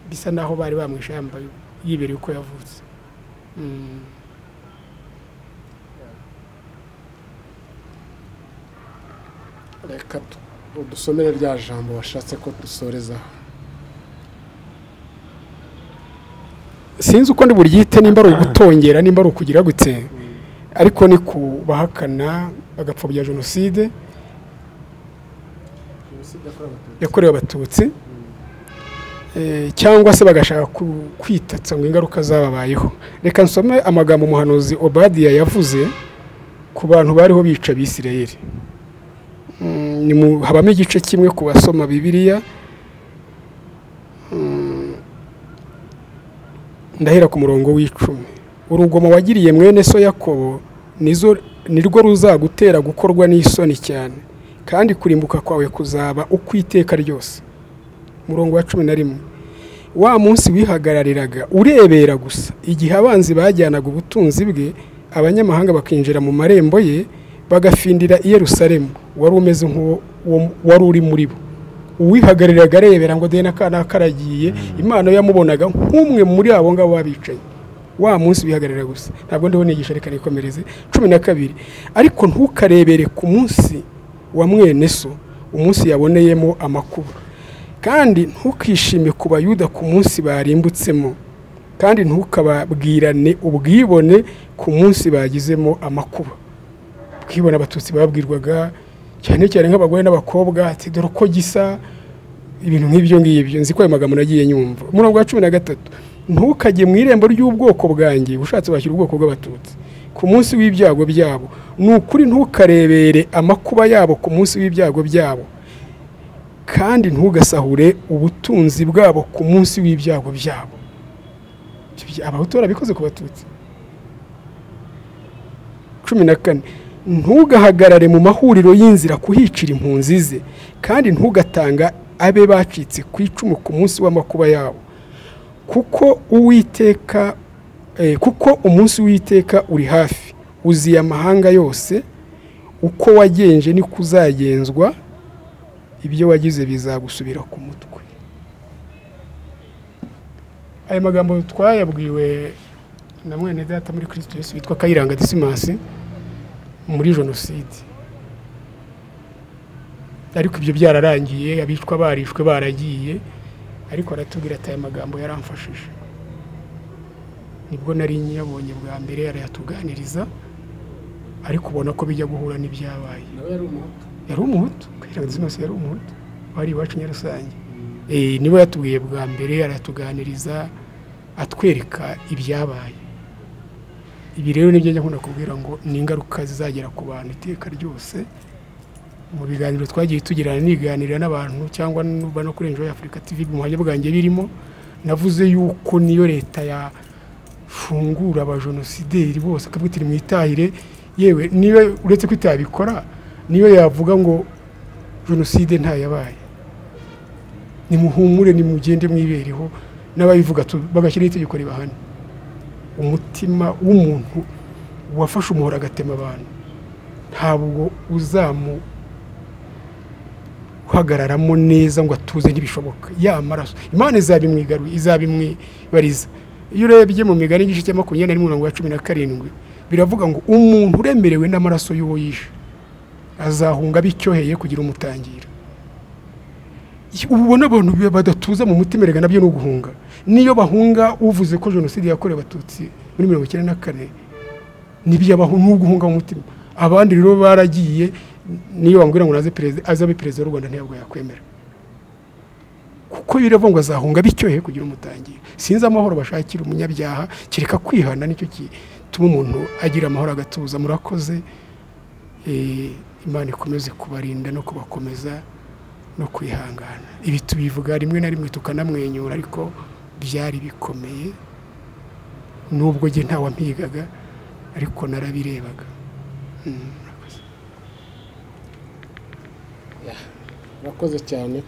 bisa naho bari bamwishe yambaye yibereye uko yavutse Mm. reka tu- dusomere rya jambo washatse ko dusorezaho sinzi uko ndi buryite nimba ari ugutongera nimba ari ukugira gutse ariko ni ku bahakana agapfobya jenoside jenoside yakorewe abatutsi yakorewe abatutsi eh, cyangwa se bagashaka ku- kwitatsa ngo ingaruka zababayeho reka nsome amagambo umuhanuzi obadiya yavuze ku bantu bariho bica abisirayeli Mm, ni mu- habamo igice kimwe ku basoma bibiliya Mm, ndahera ku murongo w'icumi urugomo wagiriye mwene so yakobo nizo nirwo ruzagutera gukorwa n'isoni cyane kandi kurimbuka kwawe kuzaba ukwiteka ryose murongo wa cumi na rimwe wa munsi wihagarariraga urebera gusa igihe abanzi bajyanaga ubutunzi bwe abanyamahanga bakinjira mu marembo ye bagafindira i yerusalemu wari umeze nk'uwo uwo- wari uri muri bo uwihagarariraga arebera ngo dore n'akana karagiye imana yamubonaga nk'umwe muri abo ngabo babicaye wa munsi wihagararira gusa ntabwo ndiho nigisha reka nikomereze cumi na kabiri ariko ntukarebere ku munsi wa mwene so umunsi yaboneyemo amakuba kandi ntukishime ku bayuda ku munsi barimbutsemo kandi ntukababwirane ubwibone ku munsi bagizemo amakuba ubwibone abatutsi babwirwaga cyane cyane nk'abagore n'abakobwa ati dore uko gisa ibintu nk'ibyo ngibyo nzi ko ayo magambo nagiye nyumva umurongo wa cumi na gatatu ntukajye mu irembo ry'ubwoko bwanjye ushatse washyira ubwoko bw'abatutsi ku munsi w'ibyago byabo ni ukuri ntukarebere amakuba yabo ku munsi w'ibyago byabo kandi ntugasahure ubutunzi bwabo ku munsi w'ibyago byabo abahutu barabikoze ku batutsi cumi na kane ntugahagarare mu mahuriro y'inzira kuhicira impunzi ze kandi ntugatanga abe bacitse ku icumu ku munsi w'amakuba yabo kuko uwiteka eh, kuko umunsi w'iteka uri hafi uziye amahanga yose uko wagenje niko uzagenzwa ibyo wagize bizagusubira ku mutwe aya magambo twayabwiwe na mwene data muri kirisito yesu witwa kayiranga disimasi muri jenoside ariko ibyo byararangiye abicwa barishwe baragiye ariko aratubwira ati aya magambo yaramfashije nibwo nari nyabonye bwa mbere arayatuganiriza ariko ubona ko bijya guhura n'ibyabaye yari umuhutu kwirenza zose yari umuhutu wari iwacu nyarusange niwe yatubwiye bwa mbere aratuganiriza atwereka ibyabaye ibi rero nibyo njya nkunda kubwira ngo ni ingaruka zizagera ku bantu iteka ryose mu biganiro twagiye tugirana niganira n'abantu cyangwa nuba no kuri enjo afurika tv mu buhamya bwanjye birimo navuze yuko niyo leta yafungura abajenosideri bose akavuga iti mwitahire yewe niba uretse ko itabikora niyo yavuga ngo jenoside ntayabaye nimuhumure nimugende mwibereho n'ababivuga tu- bagashyiraho itegeko ribahana umutima w'umuntu wafashe umuhoro agatema abantu ntabwo uzamuhagararamo neza ngo atuze ntibishoboka ya maraso imana izabimwigaruye izabimwibariza iyo urebye mu migani igice cya makumyabiri na mirongo ya cumi na karindwi biravuga ngo umuntu uremerewe n'amaraso y'uwo yishe azahunga abicyoheye kugira umutangira ubu ubona abantu bi- badatuza mu mutima erega nabyo ni uguhunga niyo bahunga uvuze ko jenoside yakorewe abatutsi muri mirongo icyenda na kane nibyabaho ni uguhunga mu mutima abandi rero baragiye niyo wambwira ngo naze perezida azabe perezida w'u rwanda ntabwo yakwemera kuko biravuga ngo azahunga bityoheye kugira umutangira sinzi amahoro bashakira umunyabyaha kereka kwihana nicyo gituma umuntu agira amahoro agatuza murakoze Eh, imana ikomeze kubarinda no kubakomeza no kwihangana ibi tubivuga rimwe na rimwe tukanamwenyura ariko byari bikomeye nubwo njye ntawampigaga ariko narabirebaga Mm, murakoze. murakoze cyane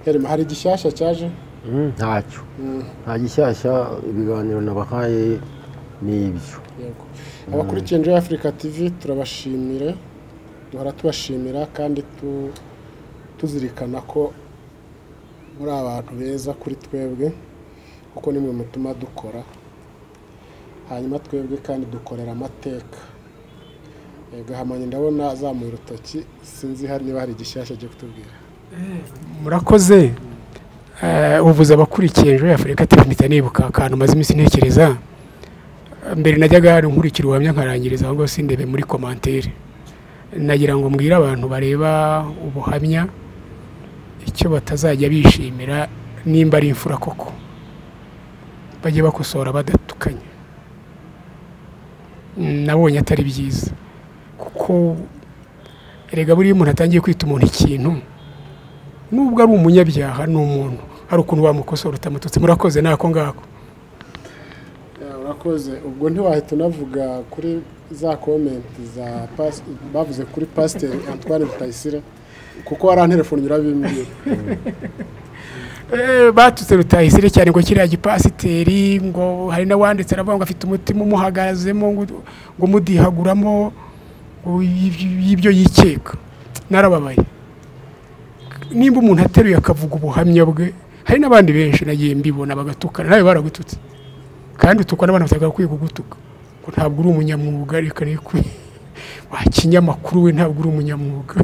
Herema, hari igishyashya cyaje Mm, ntacyo Mm, nta gishyashya ibiganiro nabahaye ni ibyo yego abakurikiye enjoy africa tv turabashimire duhora tubashimira kandi tu- tuzirikana ko muri abantu beza kuri twebwe kuko nimwe mutuma dukora hanyuma twebwe kandi dukorera amateka yego hamanye ndabona azamuye urutoki sinzi hari niba hari igishyashya cyo kutubwira murakoze Eh, uvuze abakurikiye ejo afurika TV mpita nibuka akantu maze iminsi ntekereza mbere najyaga hari nkurikira ubuhamya nkarangiriza ahubwo sindebe muri komantere nagira ngo mbwire abantu bareba ubuhamya icyo batazajya bishimira nimba ari imfura koko bajye bakosora badatukanye Mm, nabonye atari byiza kuko erega buriya umuntu atangiye kwita umuntu ikintu nubwo ari umunyabyaha ni umuntu hari ukuntu wamukosora utamututse murakoze ni ako ngako Ya, urakoze ubwo ntiwahita unavuga kuri za komenti za pas- bavuze kuri pasiteri antoine rutayisire kuko waranterefone urabimbwira Eh, batutse rutayisire cyane ngo kiriya gipasiteri ngo hari n'awanditse aravuga ngo afite umutima umuhagazemo ngo ngo mudihaguramo ngo y'ibyo- y'ibyo yikeka narababaye nimba umuntu ateruye akavuga ubuhamya bwe hari n'abandi benshi nagiye mbibona bagatukana nawe baragututse kandi utukwa n'abantu batagakwiye kugutuka ngo ntabwo uri umunyamwuga reka reka wa kinyamakuru we ntabwo uri umunyamwuga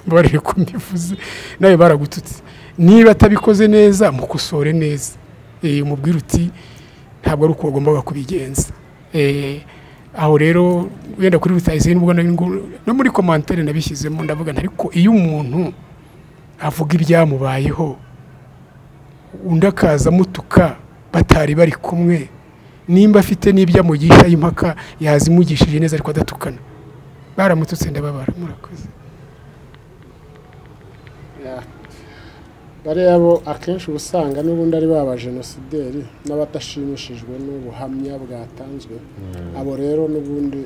mbabarire ko mbivuze nawe baragututse niba atabikoze neza mukosore neza Eh, umubwire uti ntabwo ari uko wagombaga kubigenza Eh, aho rero wenda kuri rutayisire nubwo nari ngo- no muri komantere nabishyizemo ndavuga nti ariko iyo umuntu avuga ibyamubayeho undi akaza amutuka batari bari kumwe nimba afite n'ibyo amugisha impaka yazimugishije neza ariko adatukana baramututse ndababara murakoze Ya. bariya bo akenshi uba usanga n'ubundi ari ba bajenosideri n'abadashimishijwe n'ubuhamya bwatanzwe abo rero n'ubundi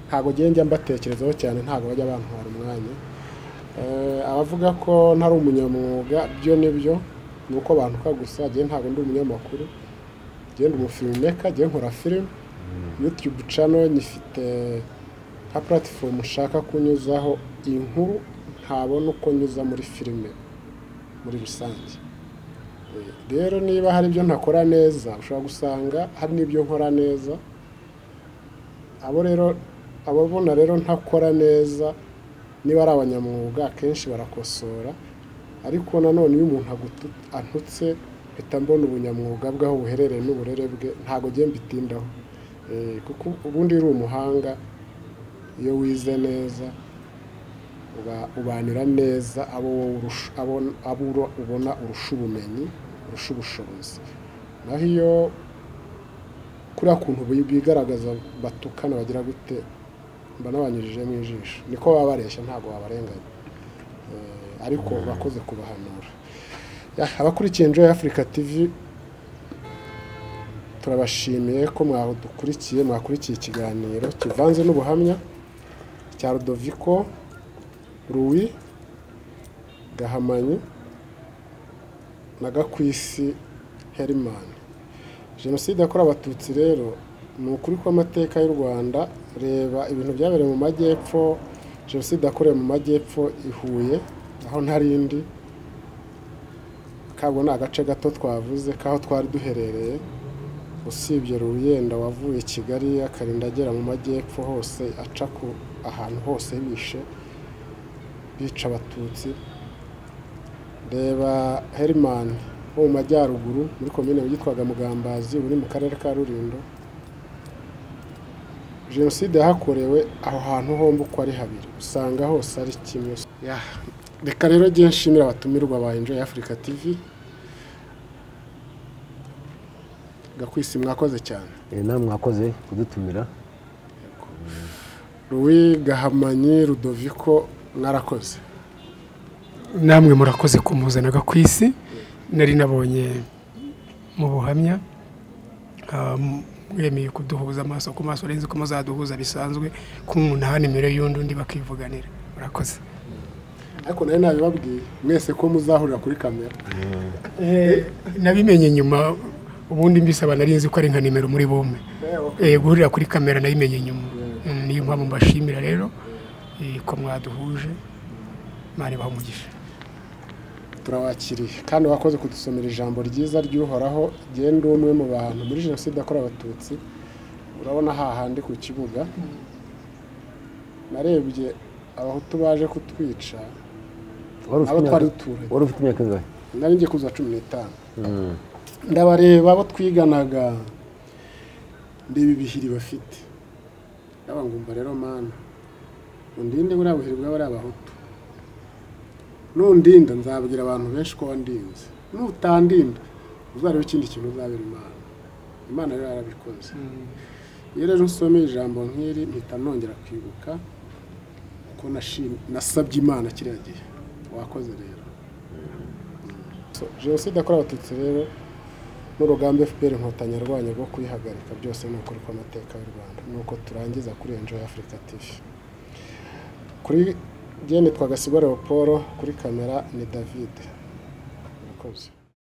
ntabwo njye njya mbatekerezaho cyane ntabwo bajya bantwara umwanya Eh, abavuga ko ntari umunyamwuga byo nibyo ni uko bantuka gusa njye ntabwo ndi umunyamakuru njye ndi umufilimeka njye nkora filime yutube cano nyifite nka puratifomu nshaka kunyuzaho inkuru ntabona uko nyuza muri filime muri rusange rero niba hari ibyo ntakora neza ushobora gusanga hari n'ibyo nkora neza abo rero ababona rero ntakora neza niba ari abanyamwuga akenshi barakosora ariko nanone iyo umuntu agutu- antutse mpita mbona ubunyamwuga bwe aho buherereye n'uburere bwe ntabwo njye mbitindaho Eh, kuko ubundi uri umuhanga iyo wize neza uba- ubanira neza abo wowe urusha- abo- abo uro- ubona urusha ubumenyi urusha ubushobozi naho iyo kuriya kuntu bi- bigaragaza batukana bagira gute mba nabanyujijemo ijisho niko baba bareshya ntabwo wabarenganya Eh, ariko urakoze kubahanura Ya, abakurikiye Enjoy Africa TV turabashimiye ko mwadukurikiye mwakurikiye ikiganiro kivanze n'ubuhamya cya Rudoviko Rui Gahamanyi na Gakwisi Herman jenoside yakorewe abatutsi rero ni ukuri kw'amateka y'u rwanda reba ibintu byabereye mu majyepfo jenoside yakorewe mu majyepfo i Huye aho ntarindi kabwo ni agace gato twavuze k'aho twari duherereye usibye ruyenda wavuye i kigali akarinda agera mu majyepfo hose aca ku ahantu hose bishe bica abatutsi reba Herman wo mu majyaruguru muri komine yitwaga Mugambazi uri mu karere ka Rulindo jenoside yahakorewe aho hantu hombi uko ari habiri usanga hose ari kimwe Ya, reka rero njye nshimira abatumirwa ba Enjoy Africa TV gakwisi mwakoze cyane namwe mwakoze kudutumira Louis Gahamanyi Rudoviko mwarakoze namwe murakoze kumuzanaga ku isi nari nabonye mu buhamya ah, m- mwemeye kuduhuza amaso ku maso urenze uko muzaduhuza bisanzwe ko umunani mbere y'undi undi bakivuganira murakoze ariko nari nabibabwiye mwese ko muzahurira kuri kamera nabimenye nyuma ubundi mbisaba nari nzi ko ari nka nimero muri bumwe Eh, guhurira kuri kamera nabimenye nyuma Mm, niyo mpamvu mbashimira rero eh, ko mwaduhuje mari umugisha turabakiriye kandi wakoze kudusomera ijambo ryiza ry'uhoraho genda umwe mu bantu muri jenoside yakorewe abatutsi urabona hahandi ku kibuga narebye abahutu baje kutwica wari ufite abo twari imyaka- duturanye wari ufite imyaka ingahe nari ngiye kuzuza cumi n'itanu Mm. ndabareba abo twiganaga ndeba ibihiri bafite ndaba ngumva rero mana undinde buriya buhiri bw'abariya bahutu nundinda nzabwira abantu benshi ko wandinze nutandinda uzareba ikindi kintu uzabera imana imana rero yarabikoze iyo rero usomeye ijambo nk'iri mpita nongera kwibuka ko nashim- nasabye imana kiriya gihe wakoze rero So, jenoside yakorewe abatutsi rero n'urugamba fpr inkotanyi yarwanya rwo kuyihagarika byose ni ukuri kw'amateka y'u rwanda ni uko turangiza kuri enjoy africa tv kuri jye nitwa gasigwa leopold kuri kamera ni david murakoze